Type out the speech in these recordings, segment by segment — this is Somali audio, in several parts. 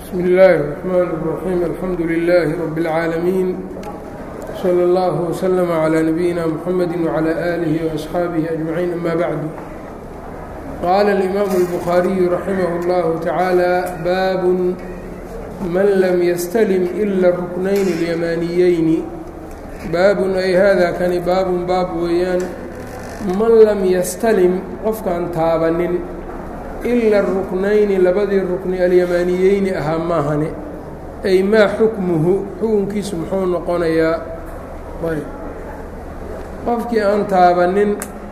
بsم الlh الرحmن الرحيم الحمdu لله رب العاalمين صلى الله وسلم على نبيina محمد وعلى آله وأصحاaبه أجمعين أmا bعd qال الإmام البخاaري رحimه الله تعالى bاب man lm ystلم إlا الركنين اليمانiyين baab ay hada kani baabun baab weeyaan man lam ysتلم qofkaan taabanin ila الruknayni labadii rukni alyamaaniyeyni ahaa maahane ay maa xukmuhu xukunkiisu muxuu noqonayaa qofkii aan taabanin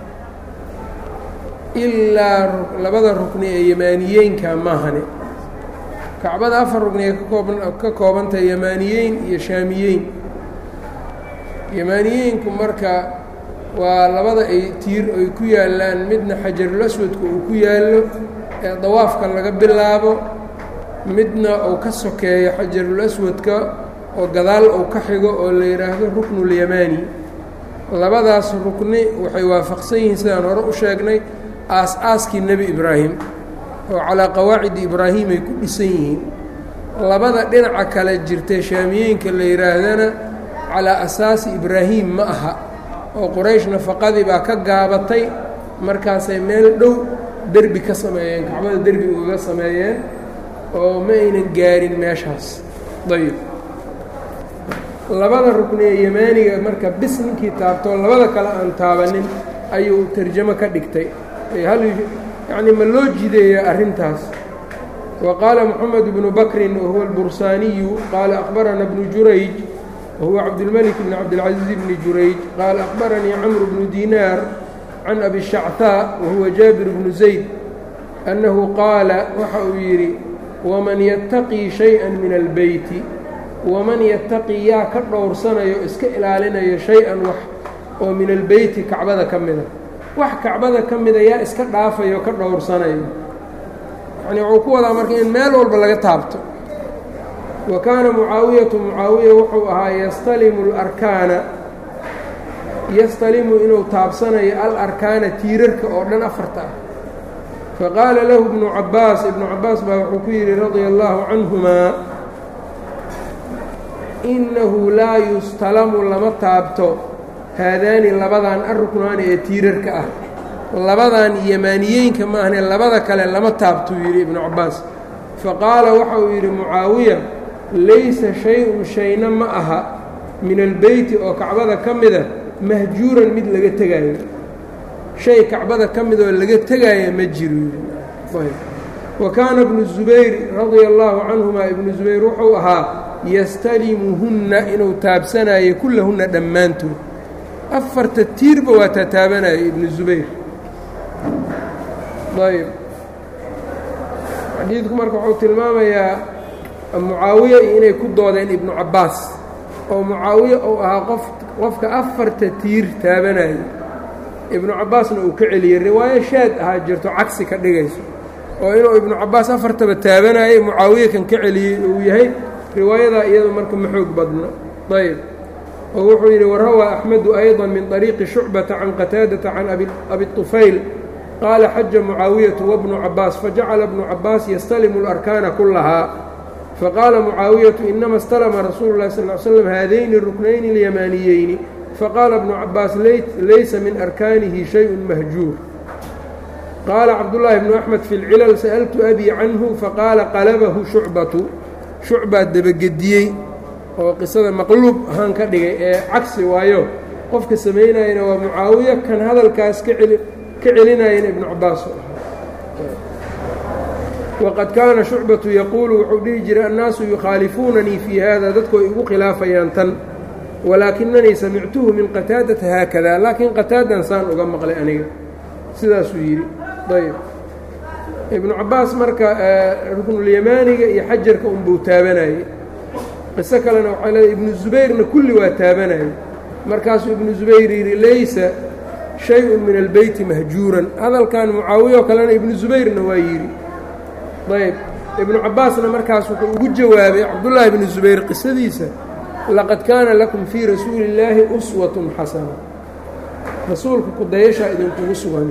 ilaa labada rukni ee yamaaniyeynka maahane kacbada afar rukni ay ka koobantahay yamaaniyeyn iyo shaamiyeyn yamaaniyeynku marka waa labada ay tiir ay ku yaallaan midna xajarul aswadka uu ku yaallo ee dawaafka laga bilaabo midna uu ka sokeeyo xajarul aswadka oo gadaal uu ka xigo oo la yidhaahdo ruknulyamaani labadaas rukni waxay waafaqsan yihiin sidaan hore u sheegnay aas-aaskii nebi ibraahim oo calaa qawaacidi ibraahim ay ku dhisan yihiin labada dhinaca kale jirtay shaamiyeenka la yidhaahdana calaa asaasi ibraahim ma aha oo quraysh nafaqadii baa ka gaabatay markaasay meel dhow derbi ka sameeyeen kacbada derbi ugaga sameeyeen oo ma aynan gaarin meeshaas ayb labada rukni ee yamaaniga marka bis ninkii taabtoo labada kale aan taabanin ayuu tarjamo ka dhigtay hal yacni ma loo jideeya arrintaas wa qaala moxamed bnu bakrin wahuwa albursaaniyu qaala akhbarana bnu jurayj wahuwa cabdilmalik bn cabdilcaziiz bni jurayj qaala akhbaranii camru bnu diinaar can abi shactaa wahuwa jaabir bnu zayd annahu qaala waxa uu yidhi waman yattaqii shay-an min albeyti waman yattaqii yaa ka dhowrsanayo iska ilaalinayo shay-an wax oo min albeyti kacbada ka mida wax kacbada ka mida yaa iska dhaafayo ka dhowrsanayo yacnii wuxuu ku wadaa marka in meel walba laga taabto wa kaana mucaawiyatu mucaawiya wuxuu ahaa yastalimu alarkaana yastalimu inuu taabsanayo alarkaana tiirarka oo dhan afarta ah faqaala lahu ibnu cabbaas ibnu cabbaas baa wuxuu ku yidhi radia allaahu canhumaa innahu laa yustalamu lama taabto haadaani labadan arruknaani ee tiirarka ah labadan yamaaniyeynka maahne labada kale lama taabtuu yidhi ibnu cabbaas faqaala waxa uu yidhi mucaawiya laysa shay-un shayna ma aha min albeyti oo kacbada ka mida mahjuuran mid laga tegaayo shay kacbada ka mid oo laga tegaaya ma jiro wa kaana ibnu zubayr radia allaahu canhumaa ibnu zubayr wuxuu ahaa yastalimuhunna inuu taabsanayo kullahunna dhammaantood afarta tiirba waa taataabanaya ibnu zubayr ayb xadiidku marka wuxuu tilmaamayaa mucaawiya iyo inay ku doodeen ibnu cabbaas oo mucaawiye uu ahaa qof qofka afarta tiir taabanaya ibnu cabbaasna uu ka celiyey riwaayo shaad ahaa jirto cagsi ka dhigayso oo inuu ibnu cabbaas afartaba taabanayay mucaawiye kan ka celiyey uu yahay riwaayadaa iyadu marka ma xoog badna ayb oo wuxuu yidhi warawaa axmedu ayضa min طariiqi shucbata can qataadata can abi طufayl qaala xaja mucaawiyatu wabnu cabbaas fajacala bnu cabbaas yastalimu اlarkaana kulahaa faqaala mucaawiyatu inama اstalama rasuulu اlahi sal ly slam haadayni ruknayni اlyamaaniyeyni faqaala bnu cabbaas laysa min arkaanihi shayءu mahjuur qaala cabdullaahi bnu axmed fi اlcilal sa'altu abii canhu faqaala qalabahu shucbatu shucbaa debagediyey oo qisada maqluub ahaan ka dhigay ee cagsi waayo qofka samaynayana waa mucaawiya kan hadalkaas ka celinayana ibnu cabbaas waqad kaana shucbatu yaquulu wuxuu dhihi jiray annaasu yukhaalifuunanii fii hada dadku ay igu khilaafayaan tan walaakinanii samictuhu min qataadata haakada laakiin qataadan saan uga maqlay aniga sidaasuu yidhi ayb ibnu cabbaas marka ruknulyamaaniga iyo xajarka unbuu taabanayey qiso kalena waxay leedahay ibnu zubayrna kulli waa taabanayay markaasuu ibnu zubayr yidhi laysa shay-un min albeyti mahjuuran hadalkan mucaawiya oo kalena ibnu zubayrna waa yidhi ayb ibnu cabbaasna markaas wuxuu ugu jawaabay cabdullaahi ibnu zubayr qisadiisa laqad kaana lakum fii rasuuli illaahi uswatun xasana rasuulka kudayashaa idinkugu sugan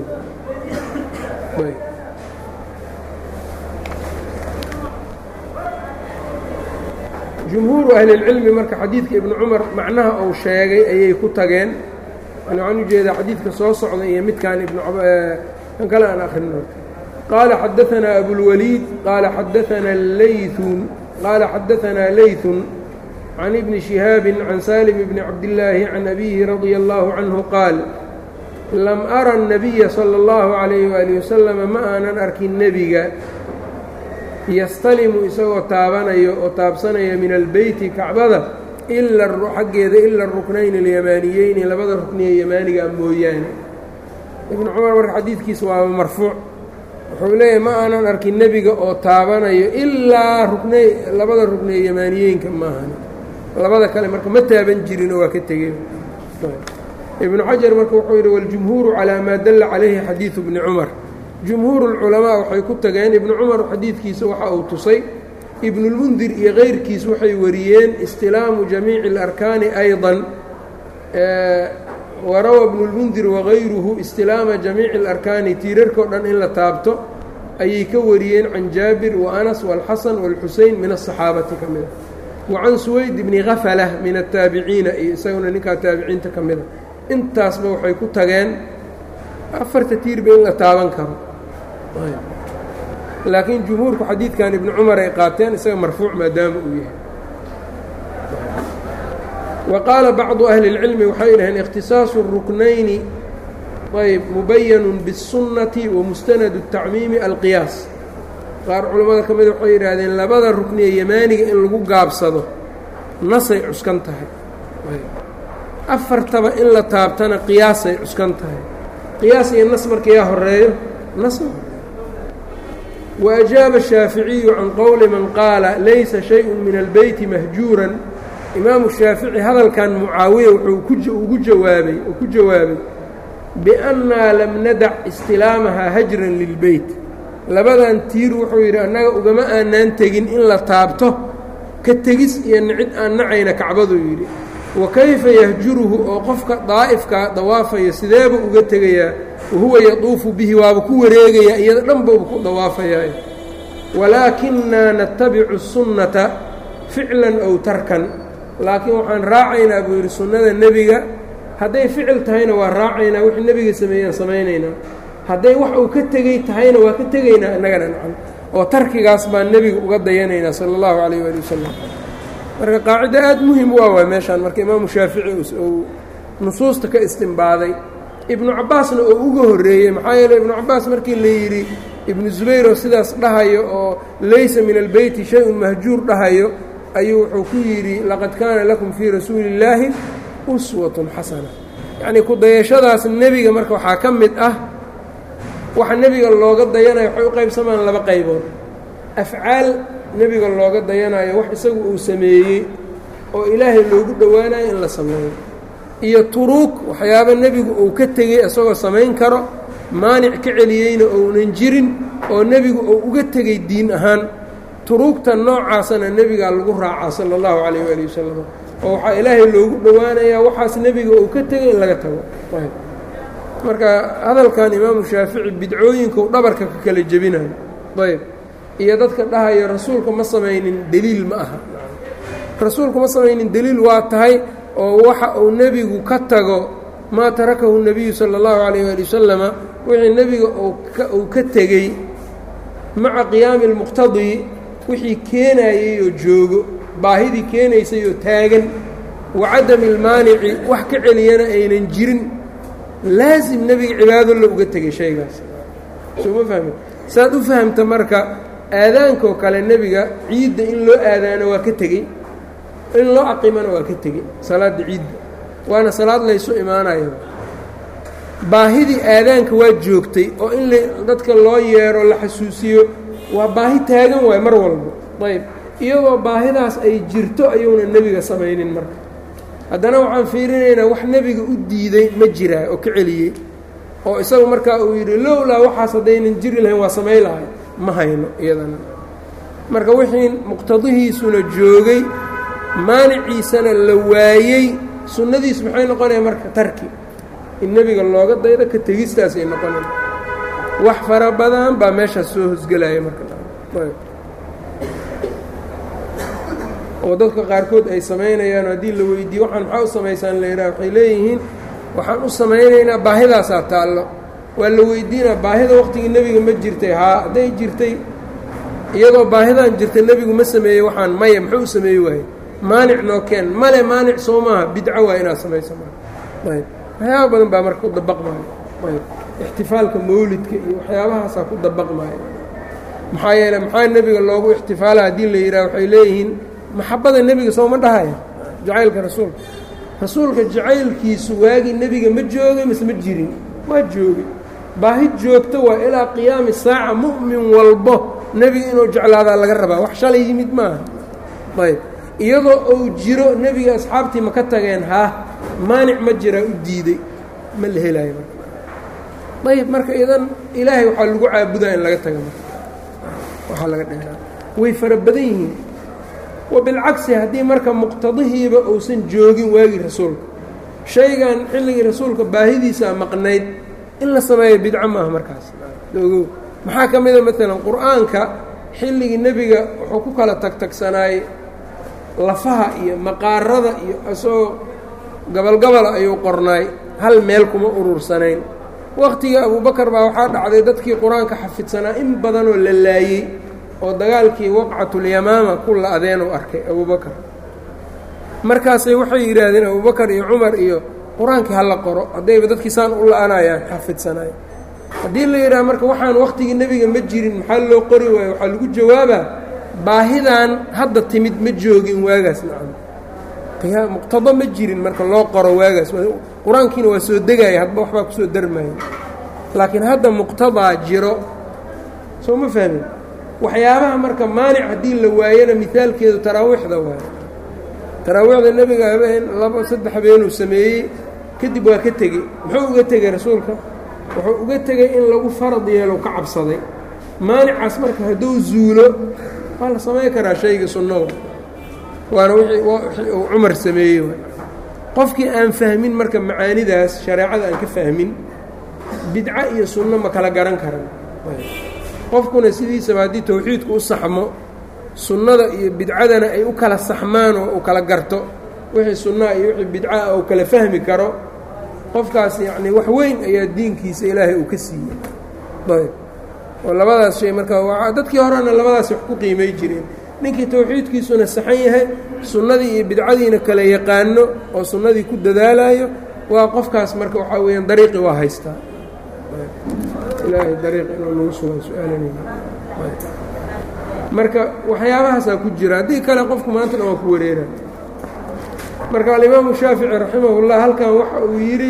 jumhuuru ahlilcilmi marka xadiidka ibnu cumar macnaha uu sheegay ayay ku tageen yani waxaan ujeedaa xadiidka soo socda iyo midkaan ibnu kan kale aan akrino qaala xadaanaa abulwaliid qaala xadaanaa layun qaala xadaanaa layثun can ibni شihaabi can salim bni cabdillaahi can abihi radia allahu canhu qaal lam ara الnabiya salى اllahu عalayh wali wasalama ma aanan arkin nebiga yastalimu isagoo taabanayo oo taabsanaya min albeyti kacbada ila xaggeeda ila ruknayn اlyamaaniyeyni labada rukniye yamaaniga mooyaane ibnu cumar marka xadiidkiisa waaba marfuuc wuxuu leeyahay ma aanan arkin nebiga oo taabanayo ilaa ruknay labada rukniye yamaaniyeenka maahan labada kale marka ma taaban jirinoo waa ka tegey ibnu xajar marka wuxuu yidhi waljumhuuru calaa maa dalla calayhi xadiidu bni cumar jumhuuru lculamaa waxay ku tageen ibnu cumar xadiidkiisa waxa uu tusay ibnulmundir iyo keyrkiis waxay wariyeen istilaamu jamiici اlarkaani ayضa warawa ibnulmundir wagayruhu istilaama jamiici اlarkaani tiirarkao dhan in la taabto ayay ka wariyeen can jaabir waanas wاlxasan wاlxusein min aلصaxaabati ka mida wacan suwayd bni kafala min ataabiciina iyo isaguna ninkaa taabiciinta ka mida intaasba waxay ku tageen afarta tiirba in la taaban karo laakiin jumhuurku xadiidkan ibnu cumar ay qaateen isaga marfuuc maadaama uu yahay wa qaala bacdu ahli اlcilmi waxay dhaheen ikhtisaasu الruknayni ayb mubayanun bالsunnati wa mustanadu الtacmiimi alqiyaas qaar culammada ka mida waxay yidhaahdeen labada rukniye yamaaniga in lagu gaabsado nasay cuskan tahay afartaba in la taabtana qiyaasay cuskan tahay qiyaas iyo nas marka yaa horeeyo nas wa ajaaba shaaficiyu can qowli man qaala laysa shay-un min albeyti mahjuuran imaamu shaafici hadalkan mucaawiya wuxuu ugu jawaabay oo ku jawaabay biannaa lam nadac istilaamahaa hajran lilbeyt labadan tiir wuxuu yidhi annaga ugama aanaan tegin in la taabto ka tegis iyo nicid aan nacayna kacbaduu yidhi wa kayfa yahjuruhu oo qofka daa'ifka dawaafaya sideeba uga tegayaa wahuwa yaduufu bihi waaba ku wareegayaa iyada dhanbauba ku dawaafayaa walaakinaa natabicu sunnata ficlan ow tarkan laakiin waxaan raacaynaa buu yidhi sunnada nebiga hadday ficil tahayna waa raacaynaa wixii nebiga sameeyaan samaynaynaa hadday wax uu ka tegey tahayna waa ka tegaynaa innagana nacan oo tarkigaas baan nebiga uga dayanaynaa sala allahu calayh waali wasalam marka qaacido aada muhim u ah waay meeshaan marka imaamu shaafici uu nusuusta ka istimbaaday ibnu cabbaasna oo uga horreeyey maxaa yeeley ibnu cabbaas markii la yidhi ibnu zubayr oo sidaas dhahayo oo laysa min albeyti shay-un mahjuur dhahayo ayuu wuxuu ku yidhi laqad kaana lakum fii rasuuli illaahi uswatun xasana yacnii ku-dayashadaas nebiga marka waxaa ka mid ah waxa nebiga looga dayanayo waxay u qaybsamaan laba qaybood afcaal nebiga looga dayanayo wax isagu uu sameeyey oo ilaahay loogu dhowaanayo in la sameeyo iyo turuug waxyaaba nebigu uu ka tegey isagoo samayn karo maanic ka celiyeyna ounan jirin oo nebigu uu uga tegey diin ahaan turuugta noocaasana nebigaa lagu raacaa sala allahu calayh waali wasalam oo waxaa ilaahay loogu dhowaanayaa waxaas nebiga uu ka tegey in laga tago marka hadalkan imaamu shaafici bidcooyinku dhabarka ka kala jebinayo ayb iyo dadka dhahaya rasuulka ma samaynin deliil ma aha rasuulku ma samaynin deliil waa tahay oo waxa uu nebigu ka tago maa tarakahu nebiyu sala allahu calayh waali wasalama wixii nebiga uu ka tegey maca qiyaami lmuqtadii wixii keenayey oo joogo baahidii keenaysay oo taagan wa cadami lmaanici wax ka celiyana aynan jirin laasim nebiga cibaado la uga tegay shaygaas soo ma fahmi saad u fahamta marka aadaankaoo kale nebiga ciidda in loo aadaano waa ka tegey in loo aqimana waa ka tegey salaadda ciidda waana salaad laysu imaanayo baahidii aadaanka waa joogtay oo in dadka loo yeero la xasuusiyo waa baahi taagan waay mar walba ayb iyadoo baahidaas ay jirto ayuuna nebiga samaynin marka haddana waxaan fiirinaynaa wax nebiga u diiday ma jiraa oo ka celiyey oo isagu markaa uu yidhi lowlaa waxaas haddaynan jiri lahayn waa samay lahay ma hayno iyadana marka wixii muqtadihiisuna joogay maaniciisana la waayey sunnadiis maxay noqonaya marka tarki in nebiga looga daydo ka tegistaasay noqonaya wax fara badan baa meeshaas soo hosgelaya marka oo dadka qaarkood ay samaynayaan haddii la weydiiyo waxaan maxaa u samaysaan la yidhaha waxay leeyihiin waxaan u samaynaynaa baahidaasaa taallo waa la weydiinaa baahida waqtigii nebiga ma jirtay haa hadday jirtay iyadoo baahidan jirta nebigu ma sameeyey waxaan maya muxuu u sameeyi waaye maanic noo keen male maanic soo maaha bidco waa inaad samayso ayb waxyaaba badan baa marka ku dabaqmaayo ayb ixtifaalka mawlidka iyo waxyaabahaasaa ku dabaqmaayo maxaa yeele maxaa nebiga loogu ixtifaala haddii la yidhaha waxay leeyihiin maxabada nebiga sooma dhahaya jacaylka rasuulka rasuulka jacaylkiisu waagii nebiga ma joogay mase ma jirin waa joogay baahi joogto waa ilaa qiyaami saaca mu'min walbo nebiga inuu jeclaadaa laga rabaa wax shalay yimid maaha ayb iyadoo uu jiro nebiga asxaabtii ma ka tageen haa maanic ma jiraa u diiday ma la helaayo marka ayb marka idan ilaahay waxaa lagu caabudaa in laga taga marka waxaa laga dheeraa way fara badan yihiin wa bilcagsi haddii marka muqtadihiiba uusan joogin waagii rasuulka shaygan xilligii rasuulka baahidiisaa maqnayd in la sameeyo bidco maaha markaas ogow maxaa ka mida maalan qur-aanka xilligii nebiga wuxuu ku kala tagtagsanaayey lafaha iyo maqaarada iyo isagoo gabalgabala ayuu qornaay hal meel kuma urursanayn waqtigii abuubakar baa waxaa dhacday dadkii qur-aanka xafidsanaa in badanoo la laayey oo dagaalkii waqcatulyamaama ku la-adeen uu arkay abuubakar markaasay waxay yidhaahdeen abuubakar iyo cumar iyo qur-aankii hala qoro haddayba dadkii saan u la-anayaan xafidsanay haddii la yidhaha marka waxaan waqtigii nebiga ma jirin maxaa loo qori waayo waxaa lagu jawaabaa baahidan hadda timid ma joogin waagaas nacam muqtado ma jirin marka loo qoro waagaas qur-aankiina waa soo degaya hadba waxbaa kusoo darmaya laakiin hadda muqtadaa jiro soo ma fahmin waxyaabaha marka maanic haddii la waayana mihaalkeedu taraawiixda waayo taraawiixda nebiga habeen laba saddex habeenuu sameeyey kadib waa ka tegey muxuu uga tegey rasuulka wuxuu uga tegey in lagu farad yeelo ka cabsaday maanicaas marka hadduu zuulo waa la samayn karaa shayga sunnawa waana wixii uu cumar sameeyey qofkii aan fahmin marka macaanidaas shareecada aan ka fahmin bidco iyo sunno ma kala garan karan qofkuna sidiisaba haddii tawxiidku u saxmo sunnada iyo bidcadana ay u kala saxmaan oo uu kala garto wixii sunnaha iyo wixii bidcaah uu kala fahmi karo qofkaas yacnii wax weyn ayaa diinkiisa ilaahay uu ka siiyey ayb oo labadaas shay marka dadkii horena labadaas wax ku qiimay jireen ninkii tawxiidkiisuna saxan yahay sunnadii iyo bidcadiina kala yaqaano oo sunnadii ku dadaalayo waa qofkaas marka waxaa weeyaan dariiqi waa haystaa ilaahay dariiq inuu nagu sugan su-aalanayna marka waxyaabahaasaa ku jira haddii kale qofku maantana waa ku wareera marka alimaamu shaafici raximahullah halkan waxa uu yidhi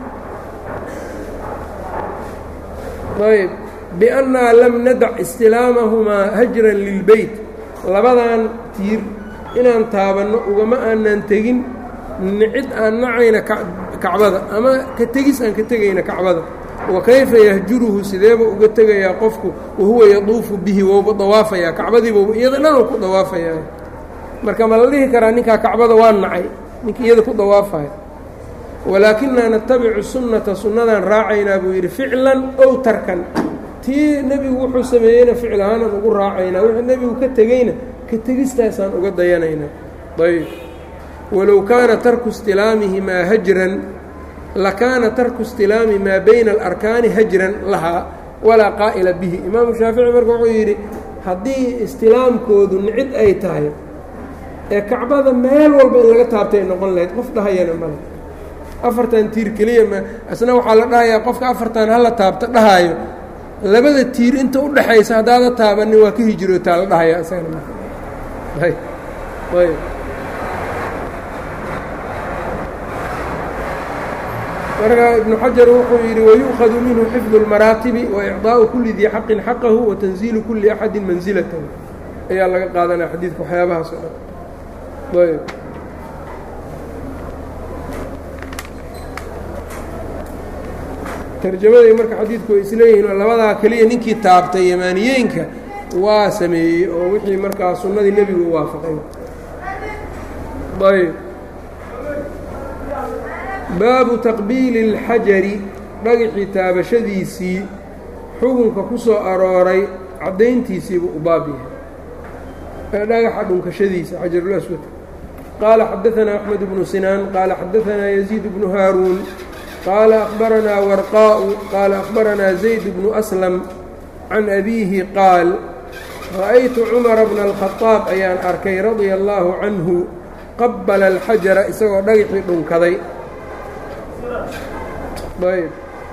ayb biannaa lam nadac istilaamahumaa hajran lilbeyt labadan tiir inaan taabanno ugama aanaan tegin nicid aan nacayna kacbada ama ka tegis aan ka tegayna kacbada wa kayfa yahjuruhu sideeba uga tegayaa qofku wahuwa yaduufu bihi wouba dawaafayaa kacbadiiba iyada dhanuu ku dawaafayaa marka ma la dhihi karaa ninkaa kacbada waa nacay ninkii iyada ku dawaafaya walaakinaa natabicu sunnata sunnadaan raacaynaa buu yidhi ficlan ow tarkan tii nebigu wuxuu sameeyeyna ficil ahaanaan ugu raacaynaa wuxuu nebigu ka tegeyna ka tegistaasaan uga dayanaynaa ayb walow kaana tarku istilaamihimaa hajran lakaana tarku istilaami maa bayna alarkaani hajran lahaa walaa qaa'ila bihi imaamu shaafici marka wuxuu yidhi haddii istilaamkoodu nicid ay tahay ee kacbada meel walba in laga taabtay noqon lahayd qof dhahayana male afartan tiir keliya ma isna waxaa la dhahayaa qofka afartan hala taabta dhahaayo labada tiir inta u dhaxaysa haddaada taabanin waa ka hijrootaa la dhahaya isagana ayb ayb marka ibnu xajar wuxuu yidhi wayu'khadu minhu xifdu اlmaraatibi waicطaa'u kuli dii xaqin xaqahu watanziilu kuli axadi mansilatahu ayaa laga qaadanaya xadiidka waxyaabahaas o dhan ayb tarjamaday marka xadiidku way isleeyihiin oo labadaa keliya ninkii taabtay yamaaniyeenka waa sameeyey oo wixii markaa sunnadii nebigu u waafaqay ayb baabu taqbiili اlxajari dhagixii taabashadiisii xukunka ku soo arooray caddayntiisiibuu u baab yahay dhagaxa dhunkashadiisa xajarulaswad qaala xadaanaa axmed bnu sinaan qaala xadaanaa yaziid bnu haaruun qaala akhbaranaa warqaa'u qaala akhbaranaa zayd bnu aslam can abiihi qaal ra'aytu cumara bna alkhadaab ayaan arkay radia allaahu canhu qabala alxajara isagoo dhagaxii dhunkaday ayb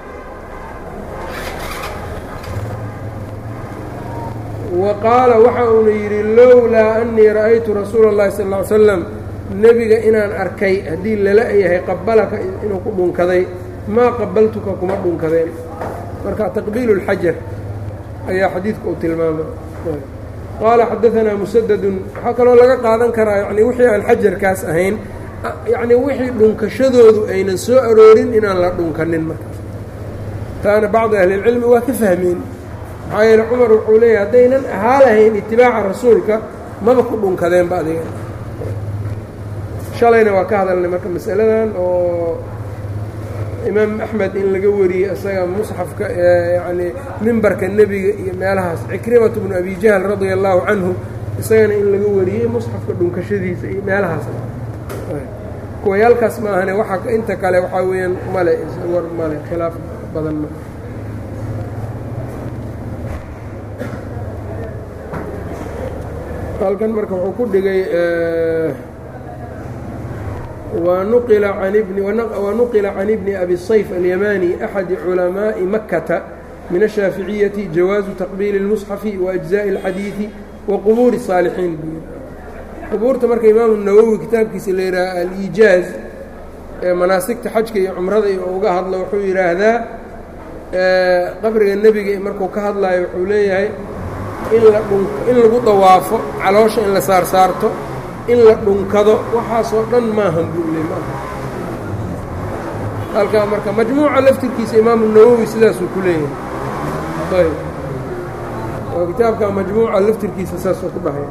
wa qaala waxa uuna yidhi lowlaa annii ra'aytu rasuula اllahi sal ll ly slam nebiga inaan arkay haddii lala yahay qabalaka inuu ku dhunkaday maa qabaltuka kuma dhunkadeen marka taqbiilu اlxajar ayaa xadiidka uu tilmaama qaala xadaanaa musadadun waxaa kaloo laga qaadan karaa yani wixii aan xajarkaas ahayn yacnii wixii dhunkashadoodu aynan soo aroorin inaan la dhunkanin markaas taana bacdi ahlilcilmi waa ka fahmeen maxaa yeele cumar wuxuu leeyahy haddaynan ahaa lahayn itibaaca rasuulka maba ku dhunkadeenba adiga shalayna waa ka hadalnay marka masaladan oo imaam axmed in laga wariyey isaga musxafka yani mimbarka nebiga iyo meelahaas cikrimatu bnu abi jahl radia allaahu canhu isagana in laga wariyey musxafka dhunkashadiisa iyo meelahaas kuwayaalkaas ma ahane waxa inta kale waxaa weeyaan male war male khilaaf badan ma halkan marka wuxuu ku dhigay wanuqila can ibni abi sayf alyamani axadi culamaaءi makata min ashaaficiyati jawaazu taqbiili اlmusxafi waأjzaءi اlxadiidi wa qubuuri الsaalixiin qubuurta marka imaamu nawowi kitaabkiisa la yidhaaha aliijaaz ee manaasigta xajka iyo cumrada iyo uga hadlo wuxuu yidhaahdaa qabriga nebiga markuu ka hadlayo wuxuu leeyahay in la dhun in lagu dawaafo caloosha in la saarsaarto in la dhunkado waxaasoo dhan maahan buu le maaha halkaa marka majmuuca laftirkiisa imaamu nawowi sidaasuu ku leeyahay ayb oo kitaabka majmuuca laftirkiisa saasuu ku dhahay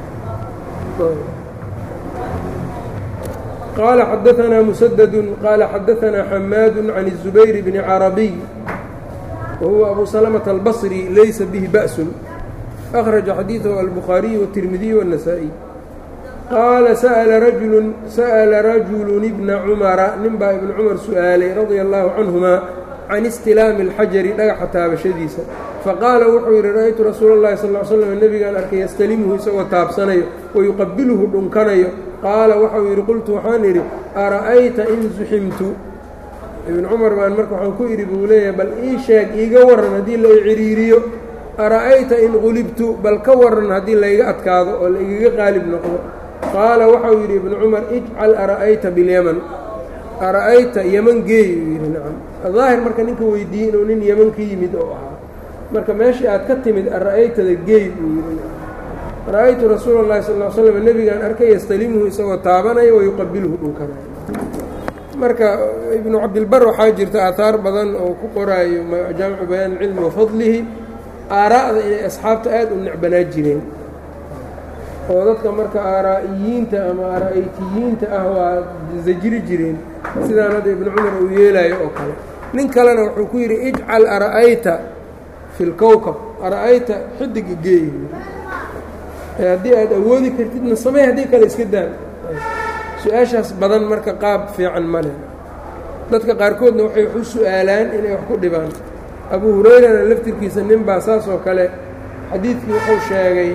qaala xadaanaa musadadu qaala xadaanaa xamaadu can الzubayr bni carabiy wa huwa abu salamata albasri laysa bihi ba'sun akhraja xadiidahu albukhaariyu wالtirmidiy wالnasaa-iy qaala sa'ala rajulun sa'ala rajulun ibna cumara ninbaa ibna cumar su'aalay radia allaahu canhumaa can istilaami اlxajari dhagaxa taabashadiisa faqaala wuxuu yidhi ra'aytu rasuula اllahi sal ly slam nebigaan arkay yastalimuhu isagoo taabsanayo wayuqabiluhu dhunkanayo qaala waxau yidhi qultu waxaan idhi ara'ayta in zuximtu ibn cumar baan marka waxaan ku idhi buu leeyahay bal ii sheeg iiga warran haddii la iciriiriyo ara'ayta in qulibtu bal ka warran haddii layga adkaado oo laigaga qaalib noqdo qaala waxau yidhi ibnu cumar ijcal ara'ayta bilyaman ara'ayta yeman geey uu yidhi nacam daahir marka ninka weydiiyey inuu nin yeman ka yimid oo ahaa marka meeshii aad ka timid ara'aytada geey buu yidhi ra'aytu rasuula اllahi sal ll slam nebigaan arkay yastalimuhu isagoo taabanaya wayuqabiluhu dhunkanayo marka ibnu cabdilbar waxaa jirta aahaar badan oo ku qoraayo jaamicu bayaan ilcilmi wafadlihi aaraa'da inay asxaabta aad u necbanaa jireen oo dadka marka aaraa'iyiinta ama aaraa'aytiyiinta ah waa zajiri jireen sidaan hadda ibnu cumar uu yeelaayo oo kale nin kalena wuxuu ku yidhi ijcal ara'ayta fi lkowkab ara'ayta xidig igeey haddii aad awoodi kartidna samey haddii kale iska daan su-aashaas badan marka qaab fiican ma leh dadka qaarkoodna waxay wax u su-aalaan inay wax ku dhibaan abu hurayrana laftirkiisa nin baa saas oo kale xadiidkii wuxuu sheegay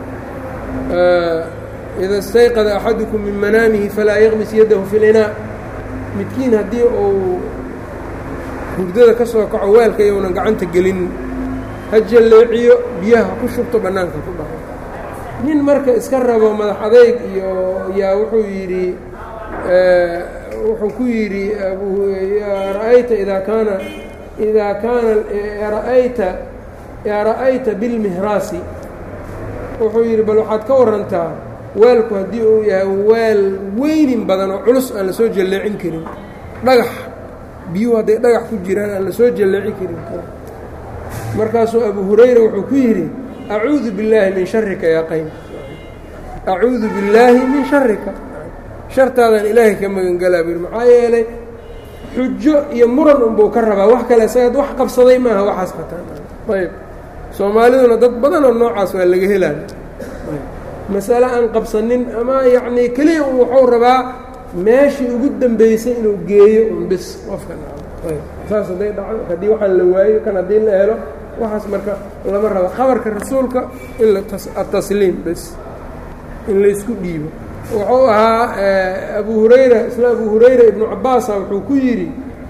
ida istayqada axadukum min manaamihi falaa yaqmis yaddahu fi linaa midkiin haddii uu hurdada ka soo kaco weelka iyounan gacanta gelin ha jalleeciyo biyaha ku shubto bannaanka ku dhaco nin marka iska rabo madax adayg iyo yaa wuxuu yidhi wuxuu ku yidhi ra'ayta idaa kaana idaa kaana ra'ayta ra'ayta bilmihraasi wuxuu yidhi bal waxaad ka warantaa weelku haddii uu yahay weel weynin badan oo culus aan la soo jalleecin karin dhagax biyuhu hadday dhagax ku jiraan aan la soo jalleecin karin markaasuu abu hurayra wuxuu ku yidhi acuudu billaahi min sharika yaa qaym acuudu billaahi min sharika shartaadaan ilaahay ka magangalaa bui maxaa yeelay xujo iyo muran unbuu ka rabaa wax kale isagaad wax qabsaday maaha waxaas qataan ayb soomaaliduna dad badanoo noocaas waa laga helaya masale aan qabsanin ama yacnii keliya un wuxuu rabaa meeshii ugu dambeysay inuu geeyo un bis qofka saas hadday dhaco haddii waxaan la waayo kan haddii la helo waxaas marka lama rabo khabarka rasuulka in atasliim bes in laysku dhiibo wuxuu ahaa abu hurayra isla abu hurayra ibnu cabaasa wuxuu ku yidhi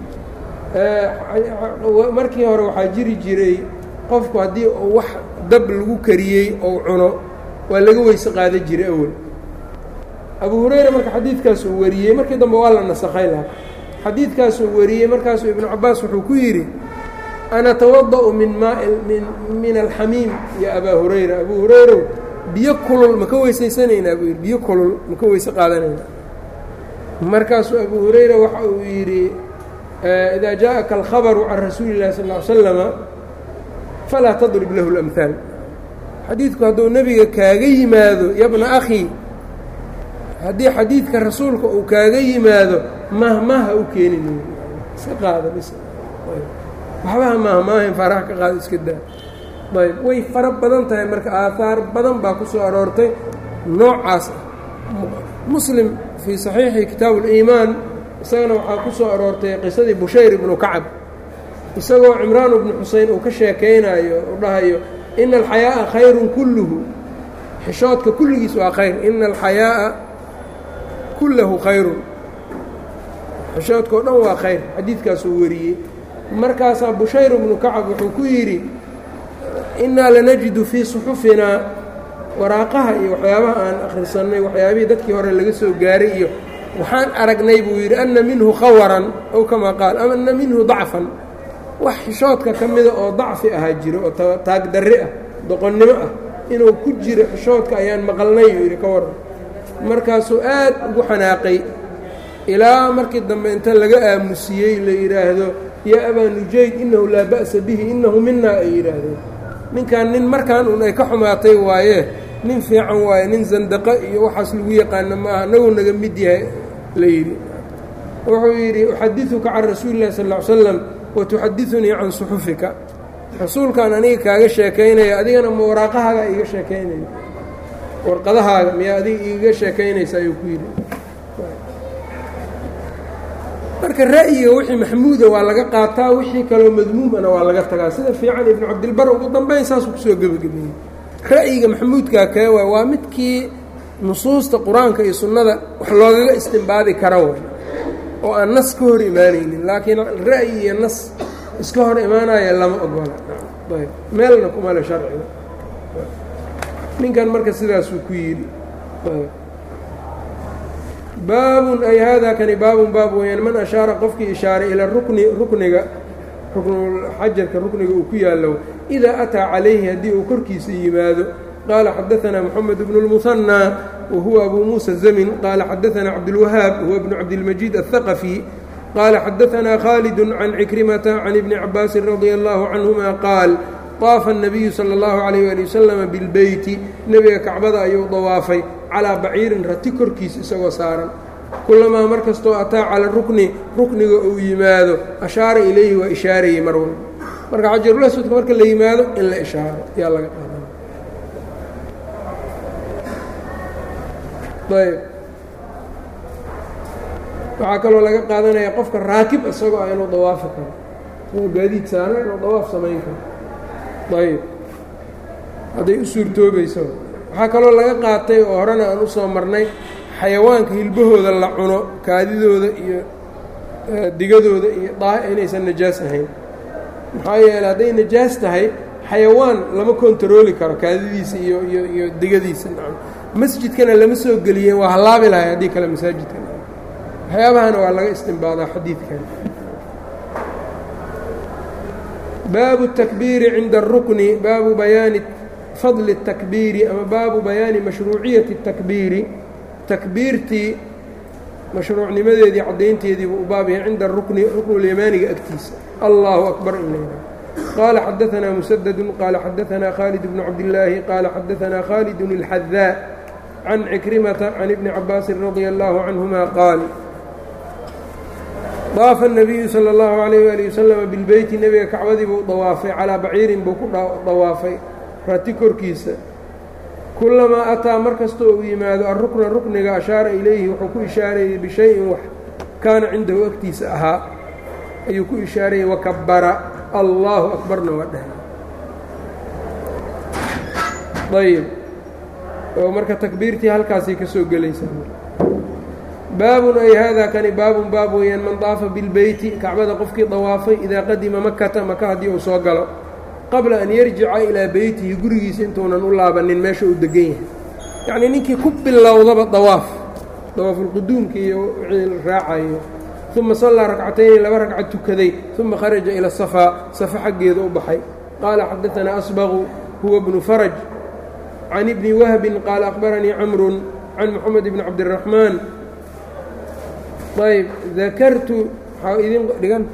markii hore waxaa jiri jiray qofku haddii uu wax dab lagu kariyey ou cuno waa laga weyse qaada jiray awel abu hurayra marka xadiidkaasuu wariyey markii dambe waa la nasakhay laha xadiidkaasuu wariyey markaasuu ibnu cabaas wuxuu ku yidhi ana tawada'u min maai min min alxamiim ya abaa hurayra abuu hurayrow biyo kulul ma ka weysaysanaynaa buu yidhi biyo kulul ma ka weyse qaadanaynaa markaasuu abu hurayra waxa uu yidhi idaa jaaءaka alkhabaru can rasuuli اllahi sal ly slama falaa tadrib lahu اlamhaal xadiidku hadduu nebiga kaaga yimaado yabna akhi haddii xadiidka rasuulka uu kaaga yimaado mahmaha u keenin iska qaada bis waxbaha mahmaahayn faraha ka qaada iska daa ayb way fara badan tahay marka aahaar badan baa ku soo aroortay noocaas ah muslim fii saxiixi kitaabu اliimaan isagana waxaa ku soo aroortay qisadii bushayr ibnu kacab isagoo cimraan ibnu xuseyn uu ka sheekaynayo u dhahayo ina alxayaaءa khayrun kulluhu xishoodka kulligiis waa khayr ina alxayaaءa kullahu khayrun xishoodka o dhan waa khayr xadiidkaasuu wariyey markaasaa bushayr ibnu kacab wuxuu ku yidhi innaa lanajidu fii suxufinaa waraaqaha iyo waxyaabaha aan akhrisannay waxyaabihii dadkii hore laga soo gaaray iyo waxaan aragnay buu yidhi anna minhu khawaran ow kamaa qaal ama anna minhu dacfan wax xishoodka ka mida oo dacfi ahaa jiro oo taagdarre ah doqonnimo ah inuu ku jiro xishoodka ayaan maqalnay buu yidhi ka waran markaasuu aad ugu xanaaqay ilaa markii dambe inta laga aamusiyey la yidhaahdo yaa abaa nujayd innahu laa ba'sa bihi innahu minaa ay yidhaahdeen ninkan nin markaan un ay ka xumaatay waaye nin fiican waaye nin zandaqo iyo waxaas lagu yaqaano ma aha naguu naga mid yahay la yidhi wuxuu yidhi uxadiثuka can rasuuli اllahi sal ا ly slam watuxadiثunii can suxufika rasuulkaan aniga kaaga sheekaynaya adigana ma waraaqahaaga iiga sheekaynaya warqadahaaga miyaa adiga iiga sheekaynaysa ayuu ku yidhi marka ra'yiga wixii maxmuuda waa laga qaataa wixii kaloo madmuumana waa laga tagaa sida fiican ibnu cabdilbar ugu dambayn saasuu kusoo gebagabeeyey ra'yiga maxmuudkaa kee waay waa midkii nusuusta qur-aanka iyo sunnada wax loogaga istimbaadi kara way oo aan nas ka hor imaanaynin laakiin ra'yi iyo nas iska hor imaanaya lama ogola ayb meelna kumale sharciga ninkan marka sidaasuu ku yidhi baabun ay haadaa kani baabun baab weyaan man ashaara qofkii ishaaray ila rukni rukniga ruknulxajarka rukniga uu ku yaallo idaa ataa calayhi haddii uu korkiisa yimaado qaala xadaanaa moxamed bnu اlmuhanaa wa huwa abuu muusa zamin qaala xadaanaa cabdulwahaab huwa bnu cabdilmajiid aلhaqafi qaala xadaanaa khaalidun can cikrimata can ibni cabaasin radia allahu canhuma qaal طaafa الnabiyu salى اllahu عalayh ali wasalama bilbeyti nebiga kacbada ayuu dawaafay calaa baciirin rati korkiis isagoo saaran kulamaa mar kastoo ataa cala rukni rukniga uu yimaado ashaara ilayhi waa ishaarayey mar walba marka xajarulaswadka marka la yimaado in la ishaaro yaa laga qaadana ayb waxaa kaloo laga qaadanaya qofka raakib isagoo ah inuu dawaafi karo inuu gaadiid saaran inuu dawaaf samayn karo ayb hadday u suurtoobayso waxaa kaloo laga qaatay oo horena aan u soo marnay xayawaanka hilbahooda la cuno kaadidooda iyo digadooda iyo daa inaysan najaas ahayn maxaa yeeley hadday najaas tahay xayawaan lama kontarooli karo kaadidiisa iyo iyo iyo digadiisa masjidkana lama soo geliyeen waa halaabi lahay haddii kale masaajidka waxyaabahana waa laga istimbaadaa xadiidkan baabu الtakbiiri cinda الrukni baabu bayaani fadli الtakbiiri ama baabu bayaani mashruuciyati الtakbiiri takbiirtii mashruucnimadeedii caddaynteedii buu u baab yahay cinda rukni ruknulyamaaniga agtiisa allahu akbar in layha qaala xadaanaa musadadu qaala xadaanaa khaalid bnu cabdillaahi qaala xadaanaa khaalidun اlxadaa can cikrimata can ibni cabaasin radia allahu canhuma qaal daafa الnabiyu salى اllahu عalayh ali wasalama bilbeyti nebiga kacbadii buu dawaafay calaa baciirin buu ku dawaafay rati korkiisa kulamaa ataa mar kastoo uu yimaado arukna rukniga ashaara ilayhi wuxuu ku ishaarayey bishayin wax kaana cindahu agtiisa ahaa ayuu ku ishaarayey wakabara allaahu akbarna waa dhahay ayb oo marka takbiirtii halkaasay ka soo gelaysaa baabun ay haadaa kani baabun baab weeyaan man daafa bilbeyti kacbada qofkii dawaafay idaa qadima makata maka haddii uu soo galo qabla an yarjica ilaa beytihi gurigiisa intuunan u laabanin meesha uu degan yahay yacnii ninkii ku bilowdaba dawaaf dawaafulquduumka iyo wixii raacayo uma sallaa rakcatayni laba ragcad tukaday uma kharaja ila safaa safa xaggeeda u baxay qaala xadaanaa asbaqu huwa bnu faraj can ibni wahbin qaala aqbaranii camrun can moxamed bni cabdiraxmaan ayb dakartu waxaa idin dhigan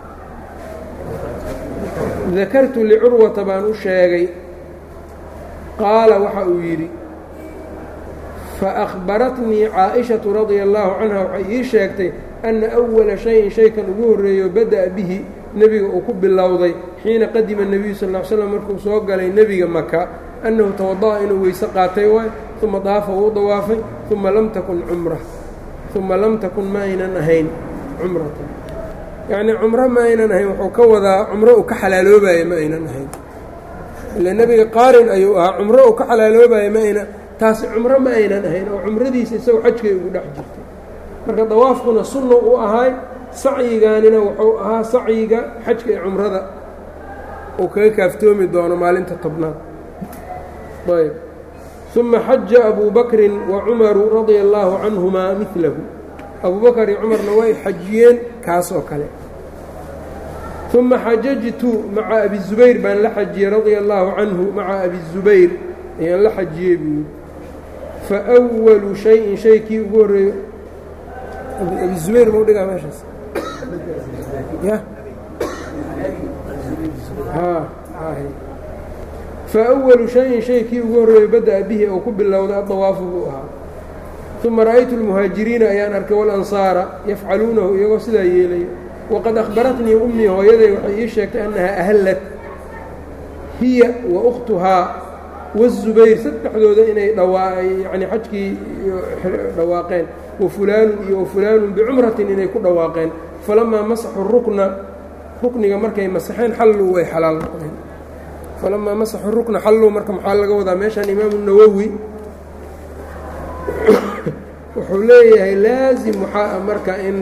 dakartu licurwata baan u sheegay qaala waxa uu yidhi faأkhbaratnii caaئiشhaةu radia الlahu canha waxay ii sheegtay أna أwala shayin shaykan ugu horreeyo bada'a bihi nebiga uu ku bilowday xiina qadima الnebiyu sal ا ly slam markuu soo galay nebiga maka annahu tawada'a inuu weyse qaatay waay uma daafa wuu dawaafay uma lam takun cumra uma lam takun ma aynan ahayn cumratan yacnii cumro ma aynan ahayn wuxuu ka wadaa cumro uu ka xalaaloobaayo ma aynan ahayn ile nebiga qaarin ayuu ahaa cumro uu ka xalaaloobaayo ma aynan taasi cumro ma aynan ahayn oo cumradiisa isagoo xajkay ugu dhex jirtay marka dawaafkuna sunna u ahaay sacyigaanina wuxuu ahaa sacyiga xajka ee cumrada uu kaga kaaftoomi doono maalinta tobnaad ayb uma xaja abu bakrin wa cumaru radia allaahu canhumaa milahu abu bakar iyo cumarna way xajiyeen kaas oo kale uma xajajtu maca abi zubayr baan la xajiyey radia allaahu canhu maca abi zubayr ayaan la xajiyey buu yidhi faأwalu shayin shay kii ugu horreeyo abi zubayr mau dhigaa meeshaas ya faأwalu shayin shay kii ugu horreeyo bada'a bihi oo ku bilowda adawaafu buu ahaa uma ra'aytu اlmuhaajiriina ayaan arkay walansaara yafcaluunahu iyagoo sidaa yeelaya waqad akhbaratnii ummii hooyaday waxay ii sheegtay annahaa ahallat hiya wa ukhtuhaa waالzubayr saddexdooda inay yani xajkii dhawaaqeen wafulaanun iyo wafulaanun bicumratin inay ku dhawaaqeen falamaa masaxuu rukna rukniga markay masaxeen xalluu way xalaal noqdeen falamaa masaxuu rukna xalluu marka maxaa laga wadaa meeshaan imaamu nawowi wuxuu leeyahay laasim waxaa marka in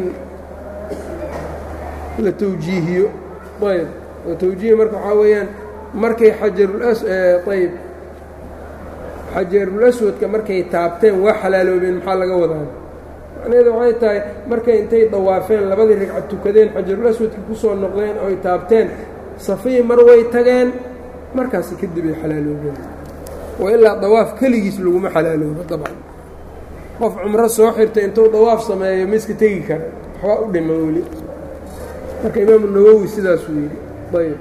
la tawjiihiyo ayb oo tawjiihi marka waxaa weeyaan markay xajarulayb xajarulaswadka markay taabteen waa xalaaloobeen maxaa laga wadaa macnaheedu waxay tahay markay intay dawaafeen labadii ragcad tukadeen xajarulaswadka ku soo noqdeen oo ay taabteen safii mar way tageen markaasi kadib ay xalaaloobeen wa ilaa dawaaf keligiis laguma xalaaloobo dabcan qof cumro soo xirtay intuu dawaaf sameeyo ma iska tegi kara waxbaa u dhiman weli marka imaamu nawowi sidaasuu yidhi ayb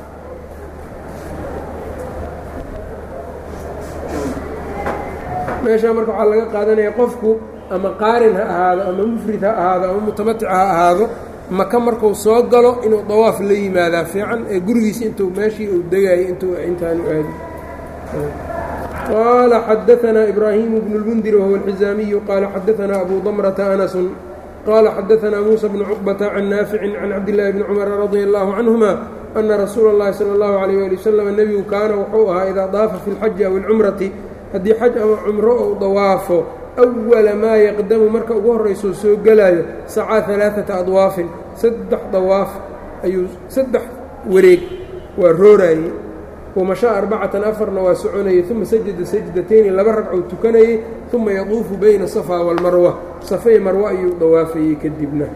meeshaa marka waxaa laga qaadanaya qofku ama qaarin ha ahaado ama mufrid ha ahaado ama mutamatic ha ahaado maka marku soo galo inuu dawaaf la yimaadaa fiican ee gurigiisa intuu meeshii uu degayay intuu intaanu aadi qaala xadaanaa ibraahimu bnu اlmundir wahuwa alxizaamiyu qaala xadaanaa abu damrata anasun qaala xadaanaa muusa bnu cuqbata can naaficin can cabdillaahi bni cumara radia allahu canhuma ana rasuula اllahi salى اllahu alayh ali wasalam nebigu kaana wuxuu ahaa idaa daafa fi اlxaji aw اlcumrati haddii xaj ama cumro ou dawaafo awala maa yaqdamu marka ugu horraysoo soo gelaayo sacaa alaaata adwaafin saddex dawaaf ayuu saddex wareeg waa rooraayey wamashaa arbacatan afarna waa soconayey uma sajada sajdatayni laba ragcou tukanayey uma yaduufu bayna safaa waalmarwa safay marwa ayuu dawaafayey kadibna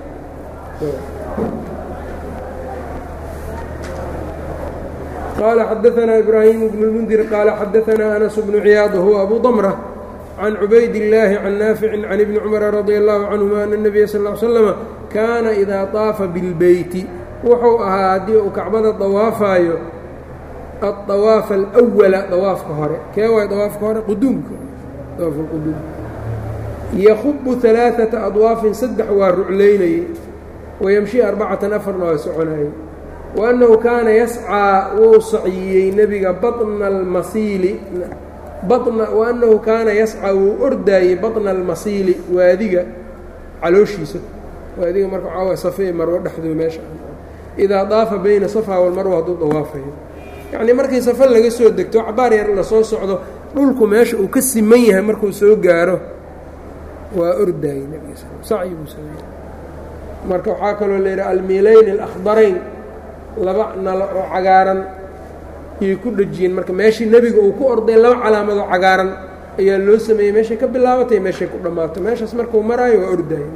qال xdثna إbrahيم بن الmنdir qال xadثna أنس بن ciyاad whuwa أbu ضمرة عن cubayd اللahi عن ناafiع عن iبن cمر رضي الله عنهma أن النبya sl اه عل sلم kaana إida طaafa bالbeyti wuxuu ahaa haddii uu kacbada dawaafayo الطawaaف الأوla dawaafka hore kee waay dawaafka hore quduumka dawaaf اquduum ykubu ثaلaaثaةa أضواafin saddex waa ruclaynayey وymشhi arbacatan afarna waa soconayey وأnnahu kaana yascىa wou saciyey nebiga baطna اlmasiili bana wa annahu kaana yasca wuu ordaayey baطna almasiili waadiga calooshiisa waadiga marka waxaa waay safe marwo dhexdoo meesha idaa daafa bayna safa walmarwa hadduu dawaafayo yacnii markii safa laga soo degto cabaar yar lasoo socdo dhulku meesha uu ka siman yahay markuu soo gaaro waa ordaayey nebiga sacyi buu sameeyey marka waxaa kaloo la yidhaha almiilayni alakhdarayn laba nalo oo cagaaran ayay ku dhejiyeen marka meeshii nebiga uu ku orday laba calaamadoo cagaaran ayaa loo sameeyey meeshay ka bilaabatay meeshay ku dhammaato meeshaas markuu maraayo waa ordaayey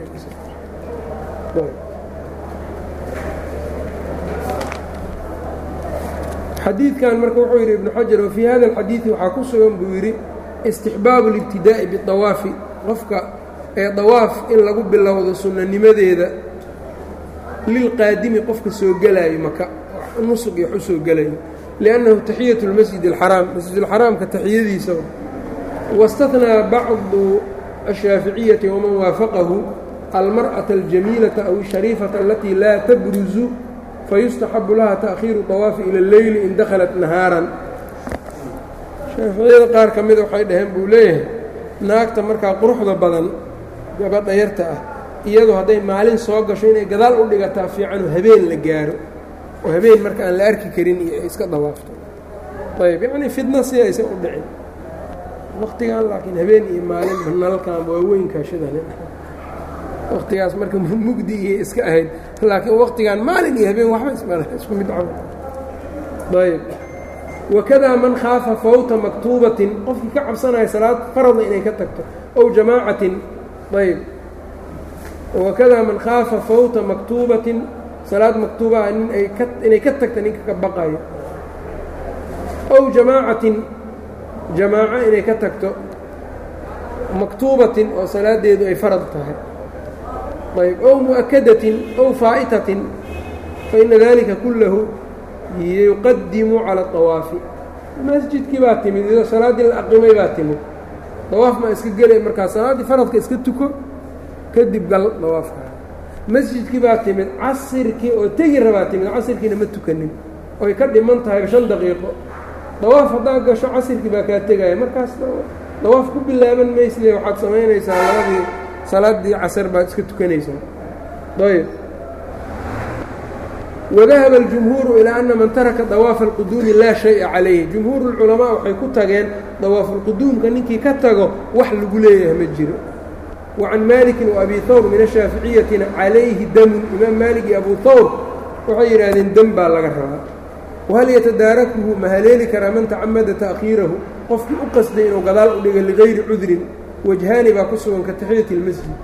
xadiidkan marka wuxuu yidhi ibnu xajar wafii hada alxadiidi waxaa ku sugan buu yidhi istixbaabu اlibtidaa'i biطawaafi qofka ee dawaaf in lagu bilowdo sunnanimadeeda lilqaadimi qofka soo gelaayo maka nusug iyo wax u soo gelayo liannahu taxiyatu اlmasjid اlxaraam masjidulxaraamka taxiyadiisa waاstahnaa bacdu ashaaficiyati waman waafaqahu almarأaةa aljamiilaةa aw الshariifaةa alatii laa tabruzu fayustaxabu laha taأkhiiru طawaafi ilى اleyli in dakhalat nahaaran shaaficiyada qaar ka mida waxay dhaheen buu leeyahay naagta markaa quruxda badan gabadha yarta ah iyadu hadday maalin soo gasho inay gadaal u dhigataa fiicanoo habeen la gaaro oo habeen marka aan la arki karin iyo ay iska dawaafto ayb yacnii fidna si aysan u dhicin waktigan laakiin habeen iyo maalin nalalkan waaweyn kaashadan waktigaas marka mugdi iyo iska ahayd laakiin waktigan maalin iyo habeen waxba ismal isku mid cabo ayb wakadaa man khaafa fawta maktuubatin qofkii ka cabsanaya salaad faradna inay ka tagto ow jamaacatin ayb wakadaa man khaafa fawta maktuubatin salaad maktuubaha nin ay ka inay ka tagta ninka ka baqayo ow jamaacatin jamaaco inay ka tagto maktuubatin oo salaadeedu ay farad tahay ayb ow mu'akadatin ow faa'itatin faina dalika kullahu yuqadimu cala طawaafi masjidkii baa timid iyadoo salaaddii la aqimay baa timid dawaaf maa iska gelay markaa salaaddii faradka iska tuko kadib gal dawaafka masjidkii baa timid casirkii oo tegi rabaa timid casirkiina ma tukanin oy ka dhiman tahay shan daqiiqo dawaaf haddaa gasho casirkii baa kaa tegaya markaas dawaaf ku bilaaban maysle waxaad samaynaysaa labadii salaaddii casar baad iska tukanaysaa ayb wadahaba اljumhuuru ilaa ana man taraka dawaafa اlquduumi laa shaya calayhi jumhuuru اlculamaa waxay ku tageen dawaafulquduumka ninkii ka tago wax lagu leeyahay ma jiro wa can maalikin wa abi hawr min ashaaficiyatina calayhi damun imaam maalik iyo abu hawr waxay yidhaahdeen dem baa laga rabaa wahal yatadaarakuhu ma haleeli karaa man tacamada ta'khiirahu qofkii u qasday inuu gadaal u dhiga ligayri cudrin wajhaani baa ku sugan ka taxiyati اlmasjid